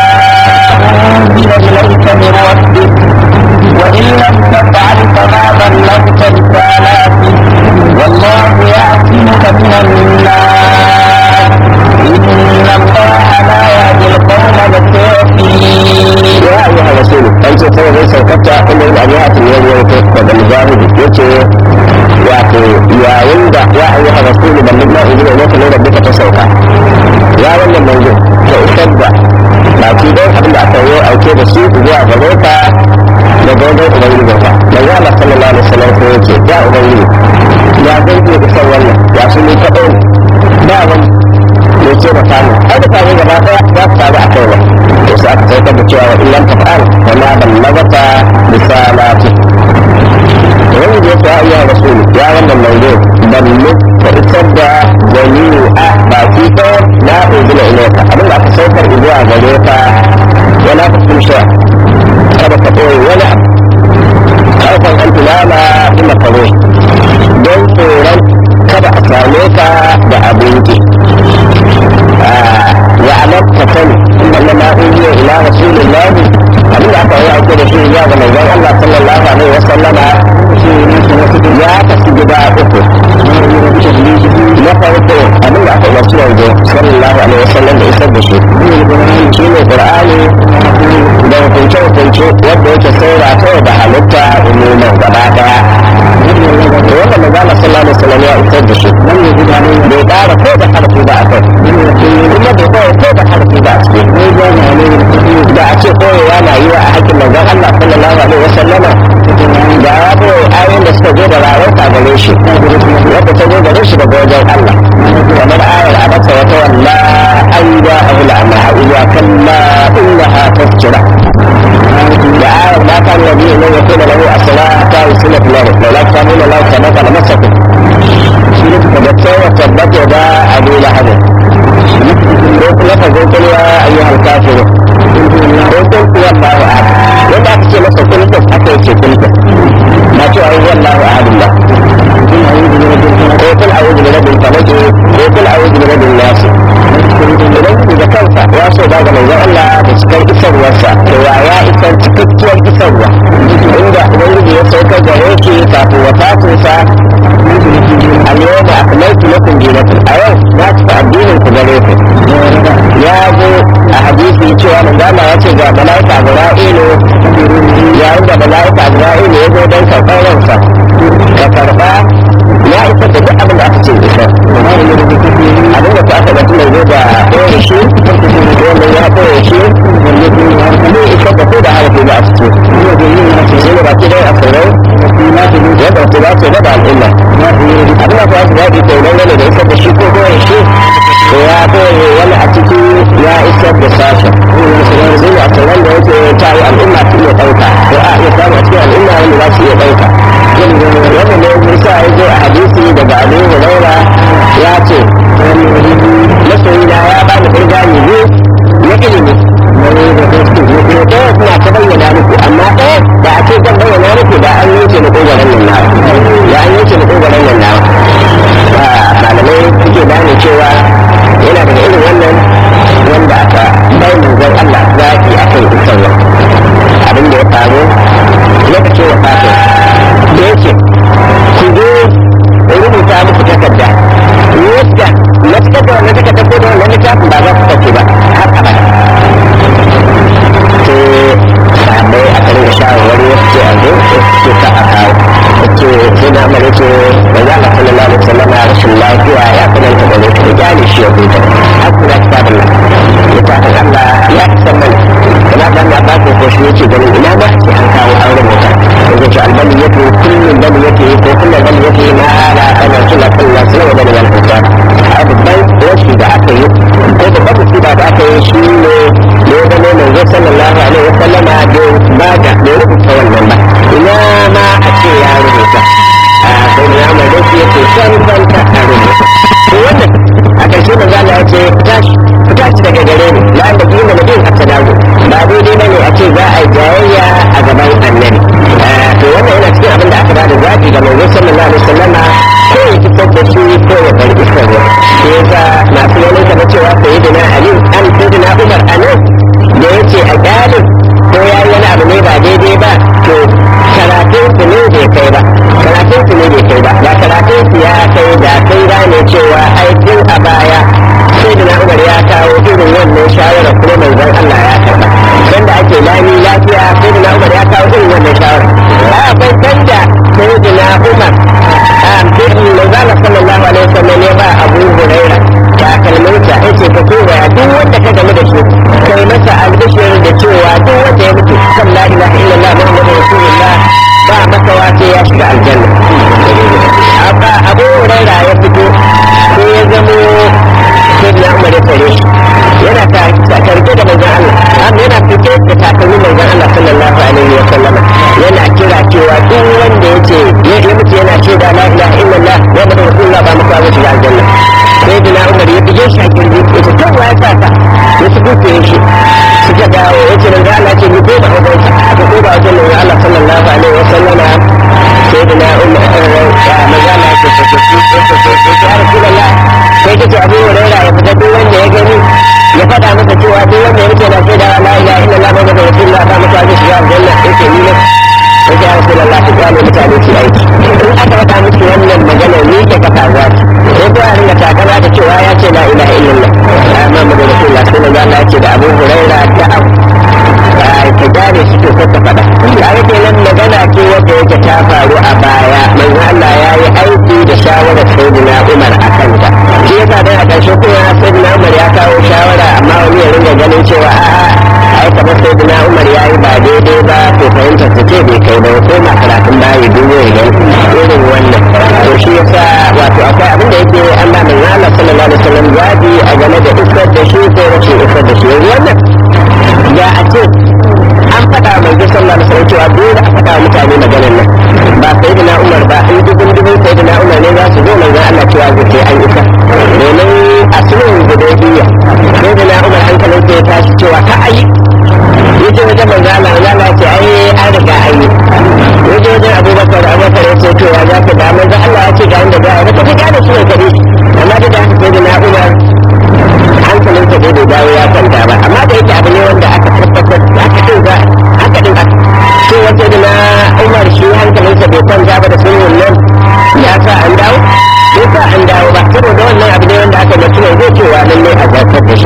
أنزل إليك من ربك وإن لم تفعل فما بلغت رسالاته والله يعصمك من الناس إن الله لا يهدي القوم الكافرين ya ayyuha rasul an ce kawai zai saukata inda yin abuwa ta yi yau ta daga mujahidi ya ce wato yayin da ya ayyuha rasul ban duk ma'a zuwa lokacin da duka ta sauka ya wannan manzo ta isar da baki don abin da aka yi auke da shi zuwa gare ka daga wajen ubangiji ka manzo Allah sallallahu alaihi wasallam ko yace ya ubangiji ya zan iya isar wannan ya su ne kaɗai ba wani ne ce da samu ai da samu gaba ɗaya za su taru a kai ba to sai aka saukar da cewa wa illan tafa'al wa ma ballagata risalati wani da yake ya iya rasulu ya wannan manzo ballu ka isar da jami'a baki ɗaya na uzula ilaika abin da aka saukar zuwa gare ka wala ka kun sha kada ka ɓoye wani abu kawai an tunana ina karo don tsoron kada a same ka da abinci يعلم كفن انما اوحي الى رسول الله abin da aka yi aiko da shi zuwa ga manzon Allah sallallahu alaihi wa sallama ya tafi gida uku na farko abin da aka umarci yanzu sallallahu alaihi wa sallam da isar da shi shi ne qur'ani da hukunce hukunce wanda yake saura kawai da halitta umuman gaba daya ciki da a ce koyewa na yi wa a hakkin manzon Allah sallallahu alaihi wasallama da ya koyi ayoyin da suka zo da rarauta gare shi wadda ta zo gare shi daga wajen Allah kamar ayar abasa wata walla an ya abu la'ama iya kalla innaha tafkira da ayar ma kan nabi ne ya kuma lahu asala ta usula filari da la ta nuna lau ta maka masaku shi ne da tsawa tabbata da abu lahabin ko kuma ka zo kulwa ayyuhal kafiru ko kun kuwa Allahu ahad wanda aka ce masa kulkun aka yi ce kulkun ba cewa yi wallahu ahadin ba ko kul a'udhu bi rabbil falaq ko kul a'udhu bi rabbin nas idan da kansa ya so ba ga manzon Allah da cikar isarwarsa to wa ya isar cikakkiyar isarwa inda ubangiji ya saukar da yake kafin wafatinsa al-yawma akmaltu lakum dinakum a yau na cika addinin ku gare ku ya zo a hadisi cewa manzon ya ce ga malaika Ibra'ilu yayin da malaika Ibra'ilu ya zo don karɓar ransa ka karɓa ya isar da duk abin da aka ce isar abin da ta aka ga tun zo da ɗaya shi wannan ya ɗaya shi ne isar da ko da harafi da aka ce shi ne baki dai a tsirrai yadda su za su raba al'umma abin da ta su zaɓi ke nan gane da isar da shi ko ɗaya shi to ya ɗaya wani a ciki ya isar da sashen shi ne a tsirran da yake ta yi al'umma su iya ɗauka ko a iya samu a cikin al'umma wanda za su iya ɗauka wannan ne musa ya zo a hadisi daga abu huraira ya ce masoyina ya ba ni ƙirgani biyu na ilimi ɗaya suna ta bayyana muku amma ɗaya da a ce zan bayyana muku da an yanke na ƙogaran nan nawa da an yanke na ƙogaran nan nawa malamai suke gane cewa yana daga irin wannan wanda aka bai manzon Allah zaɓi a kan isarwa abin da ya faru lokacin wafatin da yake ku zo rubuta muku takarda yadda na cika da wannan takarda ko da wannan littafin ba za su tafi ba har abada to sabai a kan shawarwari wasu ce a zo wasu ce ka a kawo ce sai na amare ce da za a kula lalata sallama rashin lafiya ya kunanta da zai gyale shi ya huta har kuna kitabin nan littafin Allah ya san mana kana dan na ba ko shi yake ganin ina ma ce an kawo an rubuta yanzu ce albani yake kullum bani yake ko kullum bani yake ma ala ana kula kullu sai da wal hutan babban wasu da aka yi ko babban musiba da aka yi shi ne ne da ne manzo sallallahu alaihi wasallama da ba da ne rubuta wannan ba ina ma a ce ya rubuta a sai ya mai da shi yake san san ta a rubuta to wannan a ƙarshe manzo Allah ya ce tashi tashi daga gare ni la da kima da bin at-tadawu ba daidai bane a ce za a yi jayayya a gaban annabi to wannan yana cikin abin da aka ba da zaɓi ga manzo sallallahu alaihi wasallama ko ya fitar da shi ko ya bar isarwa shi yasa masu ganin kamar cewa sayyidina ali an sayyidina umar anan da yace a galib ko ya yi wani abu ne ba daidai ba to karatun su ne bai kai ba karatun su ne bai kai ba da karatun su ya kai da kai gane cewa aikin a baya sayyidina umar ya kawo irin wannan shawara kuma manzon Allah ya karba dan da ake lami lafiya sayyidina umar ya kawo irin wannan shawara a akwai sanda sayyidina umar a sai manzon sallallahu alaihi wasallam ya ba Abu Hurairah takalminsa ya ce ka kowa duk wanda ka game da shi kai masa albishir da cewa duk wanda ya mutu kan la ilaha illallah muhammadu rasulullah ba masa wace ya shiga aljanna haka abu huraira ya fito ko ya zamo sai na umar ya tare shi yana tarke da manzon Allah amma yana fike da takalmin manzon Allah sallallahu alaihi wa sallama yana kira cewa duk wanda ya ce ya mutu yana cewa la ilaha illallah muhammadu rasulullah ba masa wace shiga aljanna sai da umar ya bige shi a kirji ya ce kan ya sa ka ya su kuke shi suka dawo ya ce da Allah ce ni ko ba wajen sa aka ko ba wajen nan Allah sallallahu alaihi wa sallama sai da na umar ya magana ya ce ce ce ce ce ce ya rasulullah sai kace abu hurairah ya fita duk wanda ya gani ya faɗa masa cewa duk wanda ya rike na sai da la ilaha illallah muhammadu rasulullah ba masa zai shiga aljanna yake ni ne sai ya rasulullah ka gane mutane su aiki in aka faɗa musu wannan magana ni ke kafa za sai ko a ringa takama da cewa ya ce la ilaha illallah ya Muhammadu Rasulullah sai manzo Allah ya ce da Abu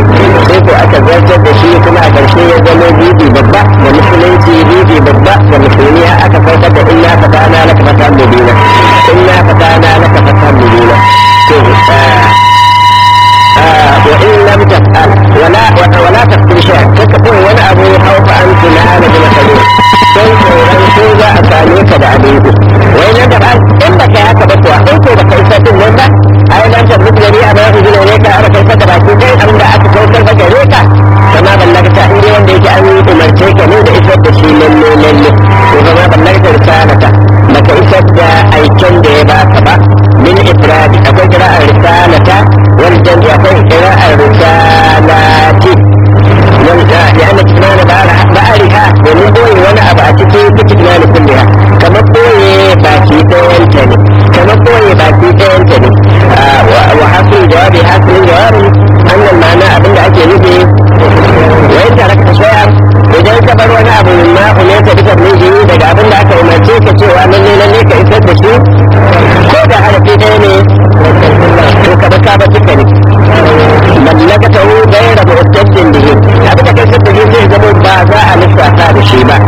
sai ko aka zartar da shi kuma a ƙarshe ya zama bibi babba da musulunci bibi babba da musulmi aka saukar da inna fatana laka fatan mubina inna fatana laka fatan mubina to وإن لم تفعل ولا ولا تفعل شيئا تكفر ولا أبو خوف أن تنال بمثلين sai tsoron ko za a same ka da abin ku wai nan da ba in ba ka haka ba kuwa in ko ba ka isa din nan ba ai nan ta mutu gari a bayan hujjar ne ka aka kai da baki kai abin da aka saukar ba gare ka kama ballagta in dai wanda yake an yi umarce ka ne da isar da shi lalle lalle ko kama ballagta risalata baka isar da aiken da ya baka ba min ifradi akwai kira'ar risalata wal jam'i akwai kira'ar risalati لأن كتمان بأرها ومن بوي وانا أبا أتكي كتمان كلها كما بوي باكي تنتني كما بوي باكي تنتني وحصل جواب حصل جواب أن المعنى أبن أكي نبي وإن تركت شيئا idan ka bar wani abu min ma umarta duka miji daga abin da aka umarce ka cewa lalle lalle ka isar da shi ko da harafi ɗaya ne to ka baka ba duka ne mallakata hu gaira mu'taddin bihi abin da kai sai da zai zama ba za a lissafa da shi ba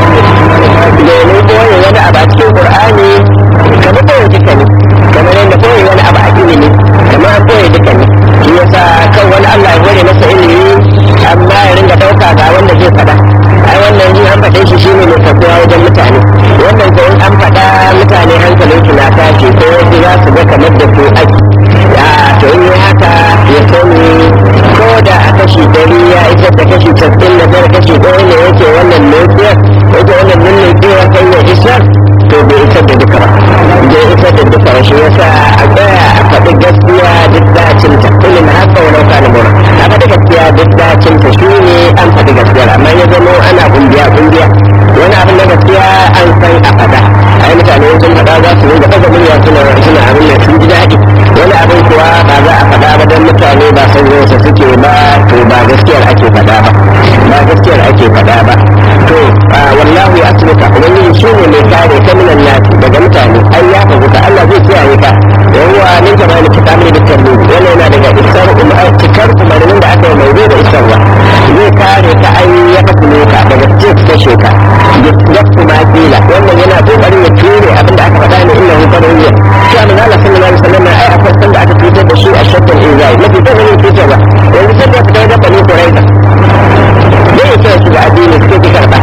domin koyi wani abu a cikin qur'ani kamar koyi duka ne kamar yadda koyi wani abu a ilimi kamar an koyi duka ne shi yasa kan wani Allah ya gode masa ilimi amma ya ringa dauka ga wanda zai faɗa ai wannan in an faɗe shi shine mai faɗuwa wajen mutane wannan ko in an faɗa mutane hankalin su na tashi ko wasu za su ga kamar da su ake ya to in yi haka ya sani ko da a kashi dari ya isar da kashi casa'in da tara kashi ɗaya ne yake wannan nukiyar yake wannan nukiyar kan ya isar to bai isar da duka ba bai isar da duka ba shi yasa a tsaya a faɗi gaskiya duk dacin ta ilin haka wa nauka na mura a faɗi gaskiya duk dacin ta shi ne an faɗi gaskiya amma ya zama ana kungiya kungiya wani abin na gaskiya an san a faɗa ai mutane sun faɗa za su rinka ɗaga murya suna suna abin da sun ji daɗi wani abin kuwa ba za a faɗa ba don mutane ba san yau suke ba to ba gaskiyar ake faɗa ba ba gaskiyar ake faɗa ba to wallahu ya asibita ubangiji shi ne mai kare ka minan nasi daga mutane ai ya faguta Allah zai kiyaye ka yawa min ka bani ka kamar da kallo wannan yana daga isar umar cikar umarnin da aka yi mai da isarwa zai kare ka ai ya fakulo ka daga cikin kashe ka ya kuma kila wannan yana kokarin ya ture abin da aka faɗa ne inna hu qariyya shi annabi Allah sallallahu alaihi wasallam ai akwai sanda aka cutar da shi a shakkan izai mafi ta wani cutarwa yanzu sai da fita da bani quraiza zai ce su ga addini suke ki karba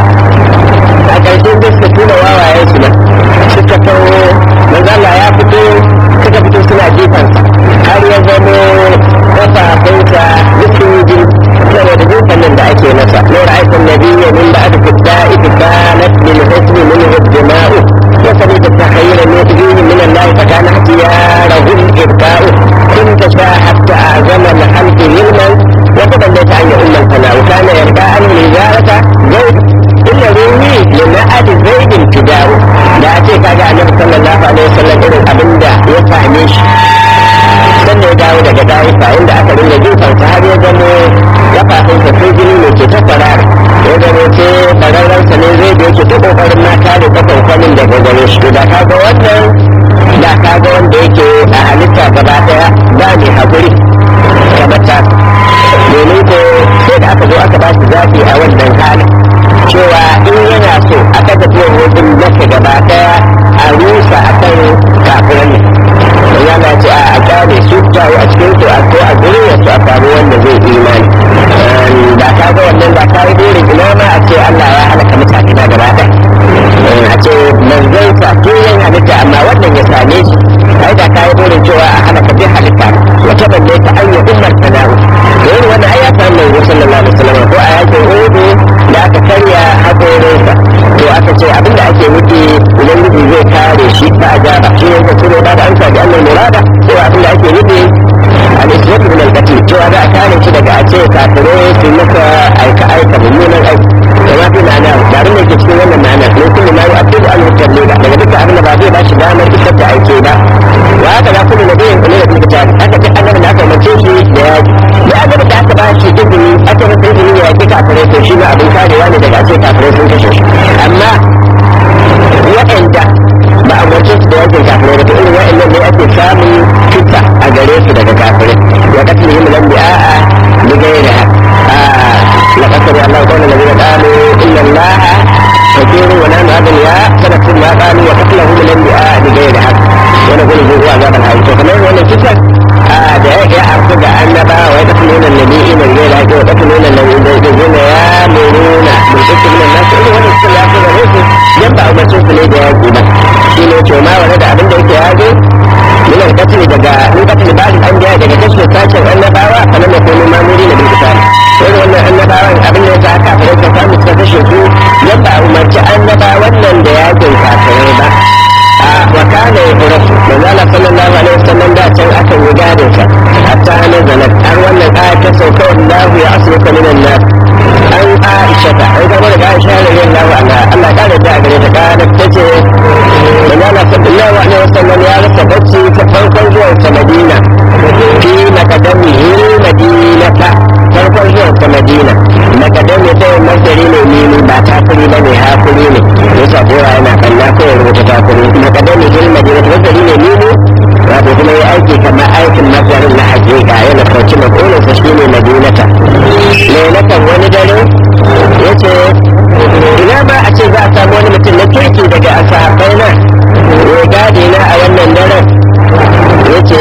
a ƙarshen da suka tuna wawayen su nan suka tawo manzala ya fito suka fito suna jefansa har ya zamo kafafunsa dukkan jin saboda jefan nan da ake masa lura aikin nabiyya min ba'd fidda'i kanat min husni min hujjama'u wa sabita takhayyura min fihi min Allah fa kana ihtiyarahu al-ibqa'u كنت شاهدت أعظم الخلق علما وتبليت عن أم الفناء وكان يرضى أن الإجارة زوج إلا رومي لنأت زيد فداء da a ce kaga annabi sallallahu alaihi wasallam irin abin da ya same shi sannan ya dawo daga dawifa inda aka dinga jifan sa har ya zamo kafafun sa sai jini ne ke ta farara ya zamo ce fararren sa ne zai da yake ta kokarin ma kare kafan kwanin daga gare shi to da kaga wannan da kaga wanda yake a halitta gaba daya ba ne hakuri kamar ta domin ko sai da aka zo aka ba shi zafi a wannan halin cewa in yana so a kaga tuwon wajen maka gaba daya a rusa a kan kafiran ne ya na ce a kyale su jawo a cikin su a ko a gurin su a faru wanda zai imani da ka ga wannan da ka yi burin ina ma a ce Allah ya halaka mutane na gaba daya a ce manzon sa tuyen halitta amma wannan ya same shi ai da ka yi burin cewa a halaka duk halitta wata balle ta an yi ummar sana'u da yin wannan ai ya samu manzo sallallahu alaihi wasallam ko a yakin uhudu da aka karya haƙorinsa to aka ce abinda ake nufi ubangiji zai kare shi ta ajaba shi ne zai ne ba da amsa da annal murada ko abinda ake nufi al-islam min al-qatl cewa za a kare shi daga a ce kafirai su maka aika aika mummunan aiki kama fi ma'ana ba abin da ke cikin wannan ma'ana ne kullu ma yu'addu an yutarli ba daga dukkan abin da ba zai ba shi damar isar da aike ba wa haka za kullu nabiyin kullu da kuma tafi aka ce annabi da aka umarce shi da yaji da annabi da aka ba shi izini aka masa izini ya yaki kafirai to shi ma abin karewa ne daga a ce kafirai sun kashe shi amma waɗanda ba a umarce su da yakin kafirai ba to irin waɗannan ne ake samun kisa a gare su daga kafirai wa katlihim lam bi'a bi ghairi ما قالوا وقتلهم الانبياء بغير حق ونقول ذوقوا عذاب الحريق فكمان وانا كسر da ya arku da annaba wa ya nuna nabi ina ne da ya kafa nuna nabi da ya nuna ya muruna mun kace min nasu irin wannan sun ya fi gare su yan ba umarcin su ne da ya ba shi ne ce ma wani da abin da yake ya zo min al-qatl daga min qatl ba'd al-anbiya daga kashe sashen annabawa kana mai kuma mamuri na bin kisali sai wannan annabawan abin da yasa aka fara ta samu suka kashe su yan ba umarci annabawan nan da yakin kafirai ba wa kana yuhrasu manzo Allah sallallahu alaihi wasallam da can akan yi gadin sa hatta ana zalat har wannan aya ta sauka wallahu ya asluka minan nas an Aisha ta an ga daga Aisha radiyallahu anha Allah ta da gare ta kana tace manzo Allah sallallahu alaihi wasallam ya rasa bacci ta farkon zuwan sa Madina fi makadamihi madinata farkon zuwan sa Madina makadami ta masari ne mini ba takuri bane hakuri ne yasa dora yana kalla ko ya rubuta takuri makadami hil madina ta masari ne mini wato kuma ya aiki kamar aikin masarin na hakika yana kauci makolin sa shine madinata lailatan wani dare yace ina ma a ce za a samu wani mutum na kirki daga asahabai na ya gadi na a wannan daren yace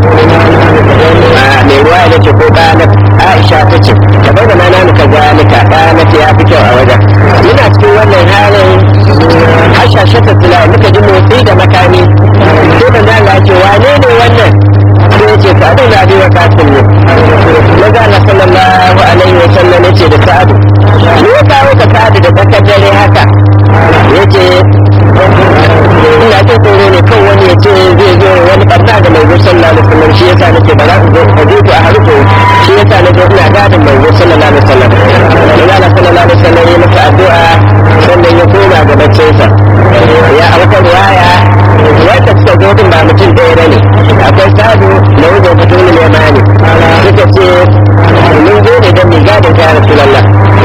mai ruwa ya ce ko ɗanar aisha ta ce ka bai da mana muka zalika ɗanar ya fi kyau a wajen muna cikin wannan halin hashashe ta tula muka ji motsi da makami sai da na lace wane ne wannan sai ya ce sa'adu na biyu kasin ne maza Allah sallallahu alaihi wa sallam ya ce da sa'adu me ya kawo ka sa'adu da tsakar dare haka ya ce ina jin tsoro ne kan wani ya ce zai zo wani barna da mai sallallahu alaihi wasallam shi yasa nake ba za ku zo ka je ku a haruko shi yasa na zo ina gadin mai sallallahu alaihi wasallam Allah sallallahu alaihi wasallam ya masa addu'a sannan ya koma ga baccinsa ya a wata riwaya wanda suka zo din ba mutum ɗaya bane akwai sadu na wajen fito ne mai mani suka ce mun zo ne don mai gadin ta rasulullah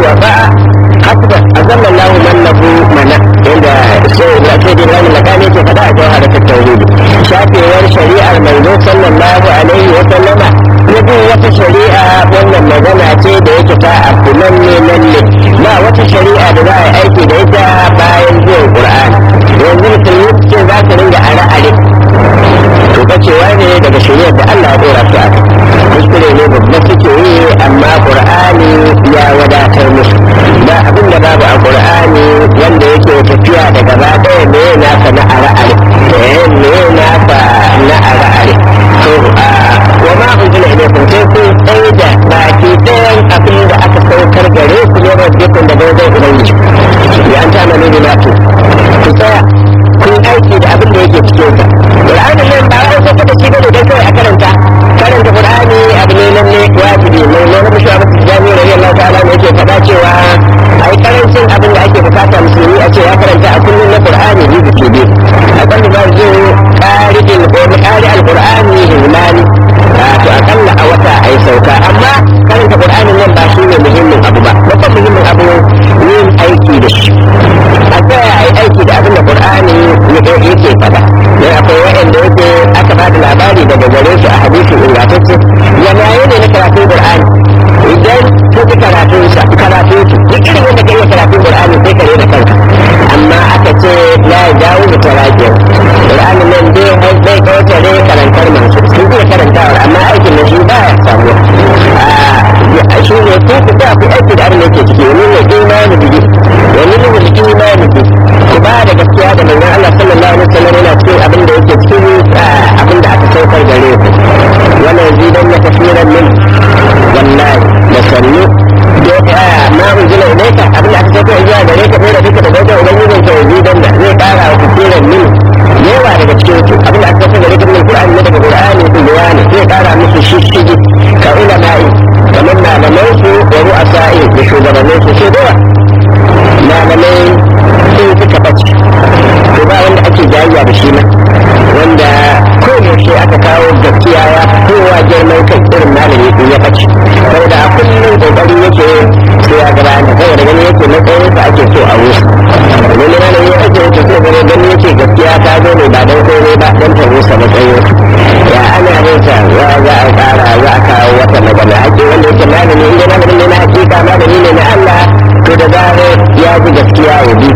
wa ba'a hasba azalla Allahu man lahu mana inda sai da sai da Ibrahim lakani yake fada a jawhar ta tauhid shafewar shari'ar manzo sallallahu alaihi wa sallama ya bi wata shari'a wannan magana ce da yake ta abu nan ne nan ne ba wata shari'a da za a yi aiki da ita bayan zuwan Qur'ani yanzu mutum ce za ka ringa are-are to kacewa ne daga shari'ar da Allah ya dora su a kuskure ne babba suke yi amma qur'ani ya wadatar musu ba abin da babu a qur'ani wanda yake tafiya da gaba ɗaya ne nasa na are-are eh ne nasa na are-are to wa ma unzila ilaykum sai kun tsaye da baki ɗayan abin da aka saukar gare ku ne rabbikum da wajen ubangiji ya an ta amalu bima tu ku tsaya kun aiki da abin da yake cikin sa qur'anin nan ba wai sai da shi bane dan kawai a karanta karanta qur'ani abu ne nan ne wajibi mai ne na shi abu da jami'a radiyallahu ta'ala ne yake faɗa cewa ai karancin abin da ake bukata musulmi a ce ya karanta a kullum na qur'ani ne ke bi a kan ba zai qari'il ko qari al-qur'ani himani to akalla a wata ai sauka amma karanta qur'anin nan ba shine muhimmin abu ba babban muhimmin abu yin aiki da shi a tsaya ai aiki da abin da qur'ani yake faɗa ne akwai waɗanda yake aka ba da labari daga gare su a hadisi ingantacce yanayi ne na karatun qur'ani idan ka ji karatun sa karatun su duk irin wanda kai karatun qur'ani sai ka da kanka amma aka ce la jawo da tarakiya qur'ani nan dai har bai kawtare karantar mansu sun iya karantawa amma aikin da shi ba ya samu a shi ne ko ku ba ku aiki da abin da yake ciki wani ne imani bihi wani ne wani imani bihi ku ba da gaskiya da manzon Allah sallallahu alaihi wasallam yana cikin abin da yake cikin abin da aka saukar gare ku wannan zidan na tafsiran min wallahi da sannu da ma unzila ilayka abin da aka saukar zuwa gare ka da duka da wajen ubangijin ka zidan da zai kara wa tafsiran min yawa daga cikin su abin da aka saukar gare ka min Qur'ani ne daga Qur'ani ku bayani zai kara musu shishigi ka ulama'i kamar malaman su wa ru'asa'i da shugabannin su sai dawa malamai sun suka bace to ba wanda ake jayayya da shi nan wanda koyaushe aka kawo gaskiya ya kowa girman kai irin malami in ya bace saboda a kullum kokari yake sai ya gaba da saboda gani yake matsayin sa ake so a wuce wani malami ya ake yake so gani gani yake gaskiya ta zo ne ba don komai ba don ta rusa matsayin ya ana rusa ya za a kara za a kawo wata magana ake wanda yake malami inda malamin ne na hakika malami ne na Allah to da zarar ya ji gaskiya ya bi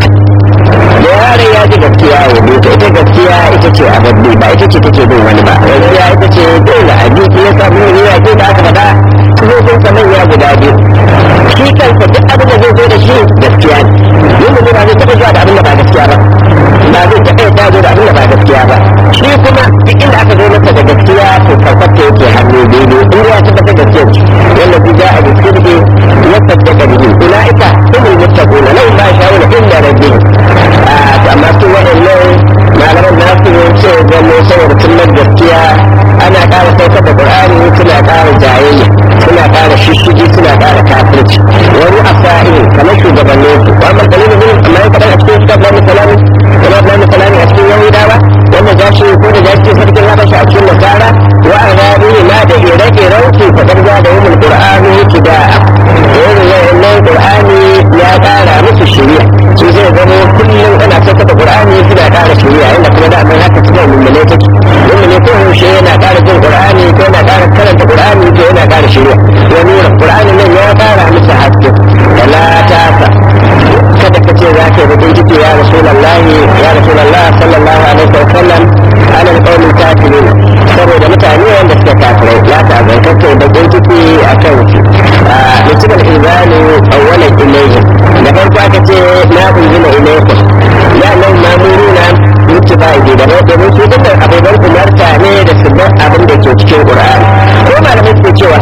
da yaron ya ji gaskiya ya bi ta ita gaskiya ita ce a babbi ba ita ce take bin wani ba gaskiya ita ce dole a bi ya samu ne ya ce da aka faɗa sun sa manya guda biyu shi kansa duk abin da zai zo da shi gaskiya ne yin da ba zai taɓa zuwa da abin da ba gaskiya ba ba zai taɓa ya zo da abin da ba gaskiya ba shi kuma duk inda aka zo masa da gaskiya to karfar ta yake hannu daidai in ya tabbatar da gaskiya ce wanda bi ja a gaskiya ya tabbata bihi ulaika humul muttaquna lahum ma yasha'una illa rabbihim to amma su waɗannan malaman nasu ce zama saboda sunan gaskiya ana ƙara saukar da qur'ani suna ƙara jayayya suna ƙara shishigi suna ƙara kafirci wani asa'in kamar shugabannin su wa amma dalilin min amma ya kaɗan a cikin kitab na musalami kuma na musalami a cikin yahudawa wanda za shi ko da za shi sarkin habashi a cikin nasara wa a zaɓi ma da ire-iren su faɗar za da yamin qur'ani kida'a irin wannan qur'ani ya ƙara musu shari'a su zai zama kullum ana saukar da qur'ani suna ƙara shari'a inda kuma da amma haka suna mummune take mummune ko yaushe yana ƙara jin qur'ani ko yana ƙara karanta qur'ani ko yana ƙara shari'a ya nuna qur'ani nan ya ƙara musu haske wala ta kada ka ce za ka yi bakin ciki ya rasulallahi ya rasulallah sallallahu alaihi wa sallam ala alqawmin kafirin saboda mutane wanda suka kafirai la ta zan kake bakin ciki a kan su mutum al-izani awwalan ilayhim da farko aka ce na unzila ilaykum ya nan mamuruna muttiba'i da bai domin su dinnan abubuwan umarta ne da su bar abin da ke cikin qur'ani ko malamai suke cewa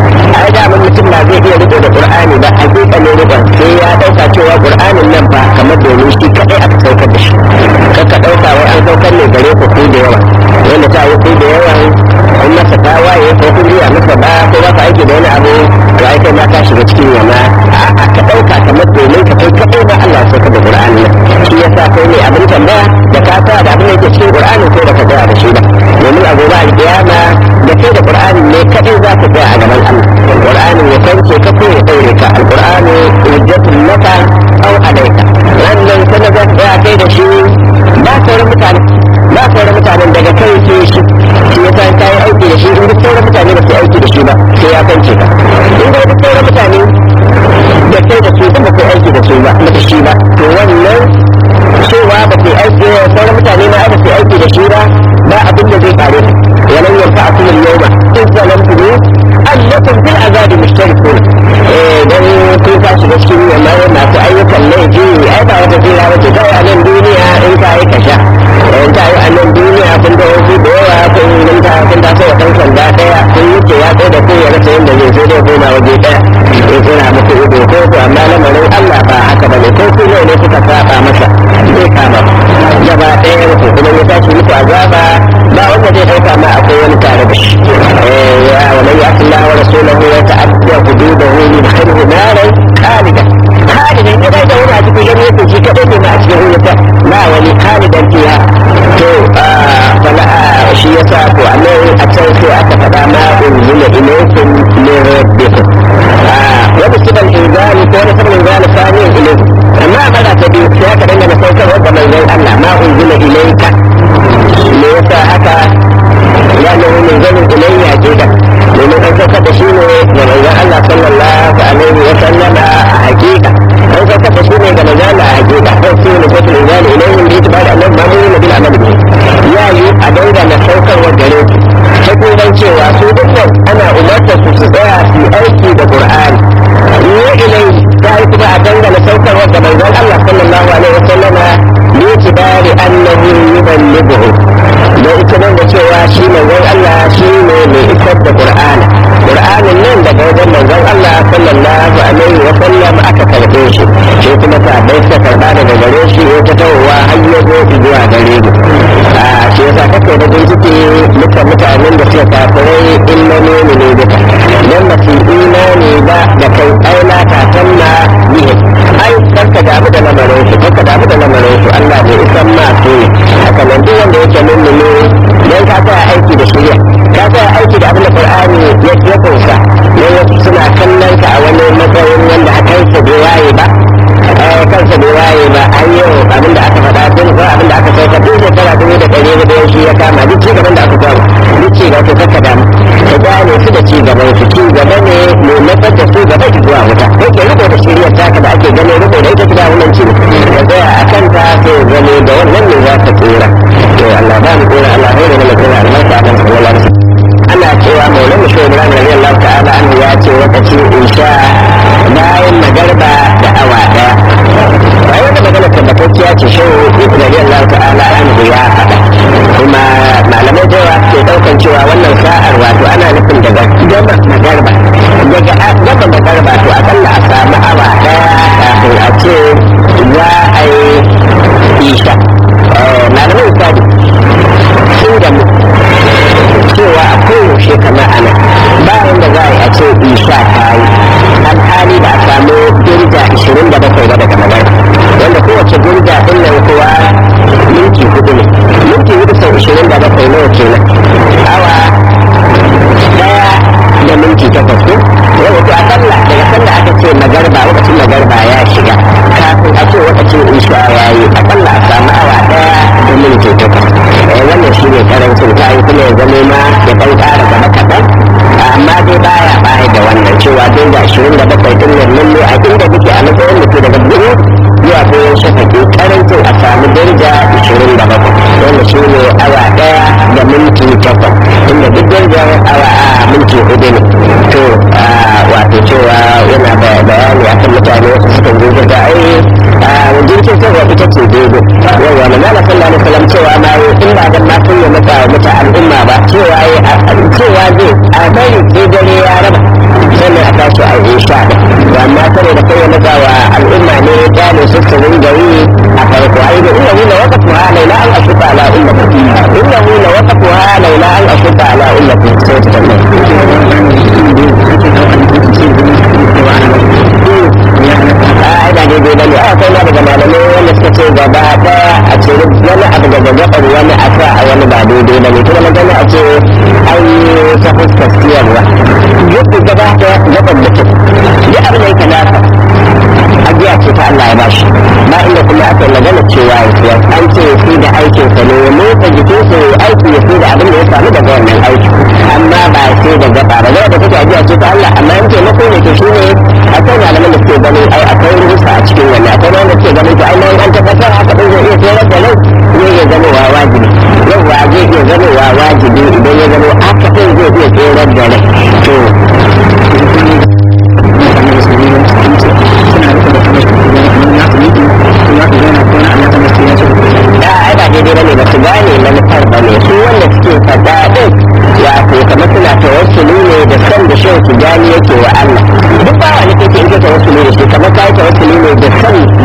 ai da mun mutum na zai iya rike da qur'ani ba hakika ne rikon sai ya dauka cewa qur'anin nan ba kamar domin shi kadai aka saukar da shi kaka dauka wai an saukar ne gare ku ku da yawa wanda ta yi ku da yawa in masa tawaye ko kun riya masa ba ko ba ka aiki da wani abu to ai kai ma ka shiga cikin yamma a ka dauka kamar domin ka kai kadai ba Allah ya saukar da qur'ani nan shi yasa kai ne abin tambaya da ka sa da abin da yake cikin qur'ani ko da ka tsaya da shi ba domin a gobe alkiyama da kai da qur'ani ne kadai za ka tsaya a gaban Allah qur'ani ya kance ka ko ya daure ka alqur'ani aiki da su ba da shi ba to wannan cewa ba su aiki sauran mutane ma ba su aiki da shi ba ba abin da zai faru walan yanfa a kullum yau ba in zalamtu ne annakum fil azabi mushtarikun eh dan kun ka shiga cikin wannan masu ayyukan laifi ai ba wata jira ba ce kawai a nan duniya in ka yi kasha in ka yi a nan duniya kun da wasu da yawa kun nan ta kun ta sai kan sanda daya kun yi ce ya tsaye da ku ya rasa yadda zai sai dai koma waje daya ya tsira muku ido ko ku amma lamarin Allah ba haka bane ko ku ne ne kuka saba masa zai kama gaba ɗaya ku kuma ya tashi muku azaba ba wanda zai ɗauka ma akwai wani tare da shi ya wa man ya'ti Allah wa rasulahu wa ta'adda hududahu yudkhilhu naran khalidan khalidan ya da wani a cikin gani yake shi kadai ne ma a cikin wuta na wani khalidan fiha to fala shi yasa ko annabi a can sai aka faɗa ma unzila ilaykum min rabbikum wa bisibal inzali ko wani sabon inzali sani ilaykum amma a mara ta biyu sai aka dangana saukarwa ga manzon Allah ma unzila ilayka me yasa haka ya ne min zanin ilayya jida domin an saukar da shi ne ga manzon Allah sallallahu alaihi wa sallama a hakika an saukar da shi ne ga manzon Allah a hakika ko su ne sautul inzali ilayhim bi itibar annabi ma mun bil amal bi ya yi a dangana saukarwa gare su ta kuma cewa su dukkan ana umarta su su tsaya su aiki da Qur'ani ni ilai ta yi kuma a dangana saukarwa ga manzon Allah sallallahu alaihi wa sallama bi itibari annahu yuballighu da ita nan da cewa shi manzon Allah shi ne mai isar da Qur'ani Qur'anin nan daga wajen manzon Allah sallallahu alaihi wa sallam aka karbe shi shi kuma sahabbai suka karba daga gare shi ya ta tawowa har ya zo zuwa gare mu a shi yasa kake da bincike muka mutanen da suka kafirai illa ne ne duka dan ba su imani ba da kai aina katanna bihi ai karka damu da lamarin su karka damu da lamarin su Allah bai isan ma su ne haka nan duk wanda yake mummuni dan ka tsaya aiki da shirya ka tsaya aiki da abin da Qur'ani ya ya kunsa ne wasu suna kallon ka a wani matsayin wanda a kansa bai waye ba eh kansa bai waye ba an yau abin da aka faɗa tun ko abin da aka sauka tun shekara dubu da ɗari da shi ya kama duk ci gaban da aka samu duk ci gaba to kakka damu ka gane su da ci gaban su ci gaba ne mai matsar da su gaba ki zuwa wuta ko ke riko da shiriyar taka da ake ganin riko da ita ta wannan ci ka tsaya a kanta sai zame da wannan ne za ka tsira to Allah ba mu tsira Allah bai da mana tsira albarka a kan sallallahu alaihi wasallam ana cewa maulana shi ibrahim radiyallahu ta'ala anhu ya ce lokacin isha bayan magarba da awa daya bayan wata magana tabbatacciya ce shi radiyallahu ta'ala anhu ya faɗa kuma malamai da yawa ke daukan cewa wannan sa'ar wato ana nufin daga gama magarba daga gama magarba to akalla a samu awa daya kafin a ce za a yi isha malamai sadi sun gamu cewa a koyaushe kamar ana bayan da za a yi a ce isha ta yi alhali ba a samu dirja 27 ba daga magana wanda kowace dirja din nan kuwa minti hudu ne minti hudu sau 27 nawa kenan awa daya da minti takwas ko yau to akalla daga sanda aka ce magarba lokacin magarba ya shiga kafin a ce lokacin isha ya yi akalla a samu awa daya da minti takwas wannan shi ne karancin ta yi kuma ya zama ma ya ɗan ƙara gaba kaɗan amma dai baya baya da wannan cewa dai da ashirin da bakwai ɗin nan lalle a inda muke a matsayin da ke daga biyu zuwa koyon shafaki karancin a samu daraja ashirin da bakwai wanda shi ne awa ɗaya da minti takwas inda duk darajar awa a minti hudu ne to wato cewa yana da bayani akan mutane wasu sukan zo da ai jirgin sarwa ita ce daidai yawa na nana sallallahu alaihi wasallam cewa ma in ba dan ma sun yi mata mata al'umma ba cewa cewa zai a bari sai dare ya raba sannan a tashi a yi sha da amma kare da kai mata wa al'umma ne ya kyale su su ringa yi a farko ai da inna hula waqatu ha laila an ashuka ala ummati inna hula waqatu ha laila an ashuka ala ummati sai ta tambaye ina daidai bane a kai na daga malamai wanda suka ce gaba daya a ce wani abu daga gabar wani a sa a wani ba daidai bane kuma magana a ce an yi ta fuskar siyarwa duk gaba daya gaban mutum duk abin da yake nasa ajiya ce ta Allah ya bashi ba inda kuma aka yi magana cewa ya siya an ce ya fi da aikinsa ne ya motsa jikinsa ya aiki ya fi da abin da ya samu daga wannan aiki amma ba sai da gaba ba zai da take ajiya ce ta Allah amma in taimako ne to shine akwai malaman da suke ganin ai akwai rusa a cikin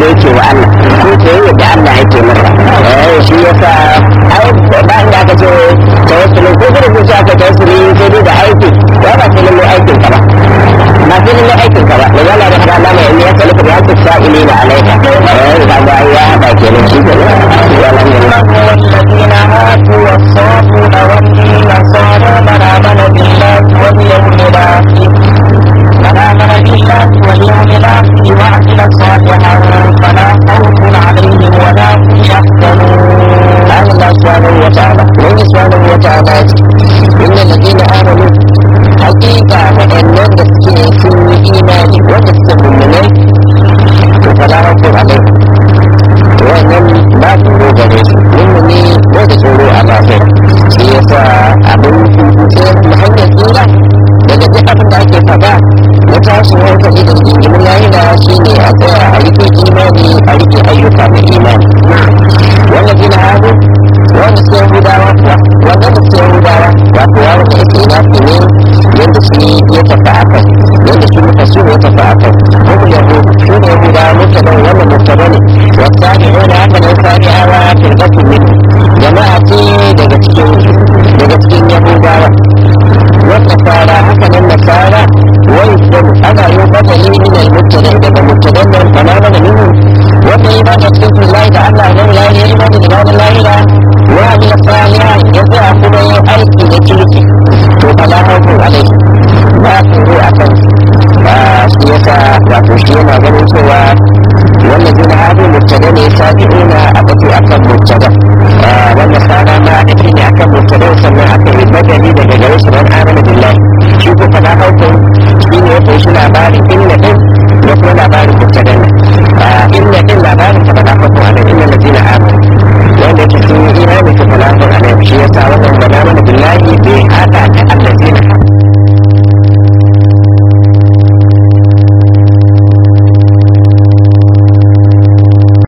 da yake wa Allah ko soyayya da Allah yake masa eh shi yasa ai ba inda aka ce tawassuli ko gudu ko aka tawassuli sai dai da aiki ba ba sai lalle aikin ka ba ba sai lalle aikin ka ba da Allah da fara lama in ya salika da hakki sa'ilina alaika eh da ba ya ba kenan shi kenan ya lalle والذين هادوا والصابون والنصارى من آمن بالله واليوم الآخر من آمن بالله واليوم الآخر وعمل صالحا فلا خوف عليهم ولا هم يحزنون قال الله سبحانه وتعالى من سبحانه وتعالى إن الذين آمنوا حقيقة وأن نسكي في إيمان ونسكي من فلا خوف عليهم wannan ba tsoro gare su mummuni ba da tsoro a lafiya shi yasa abin sai hanyar tsira daga duk abin da ake faɗa na tashin hankali da jinjimin lahira shi ne a tsaya a rike imani a rike ayyuka na imani wannan gina hagu wanda suke yahudawa wanda da suke yahudawa wato ya wanda yake nafi ne yadda shi ya tafi a kai yadda shi muka su ya tafi a kai kuma yahudu shi ne yahudawa mutanen wannan mutane ne wasani wani haka ne sani'awa firgatu min jama'a ce daga cikin daga cikin yahudawa wata fara haka nan nasara wai sun ana yi badali min al-mubtada daga mubtadan nan kana mana minhu wanda yi bada cikin lahi da Allah ne ya yi imani da ranar lahira wa amil salihan ya tsaya kuma yin aiki da kirki to fala hawfu alai ba tsoro a kan ba shi yasa wato shi yana ganin cewa wannan jina hadu mubtada ne sabi'una a batu akan mubtada wannan sana ma da ne akan mubtada sannan aka yi badali daga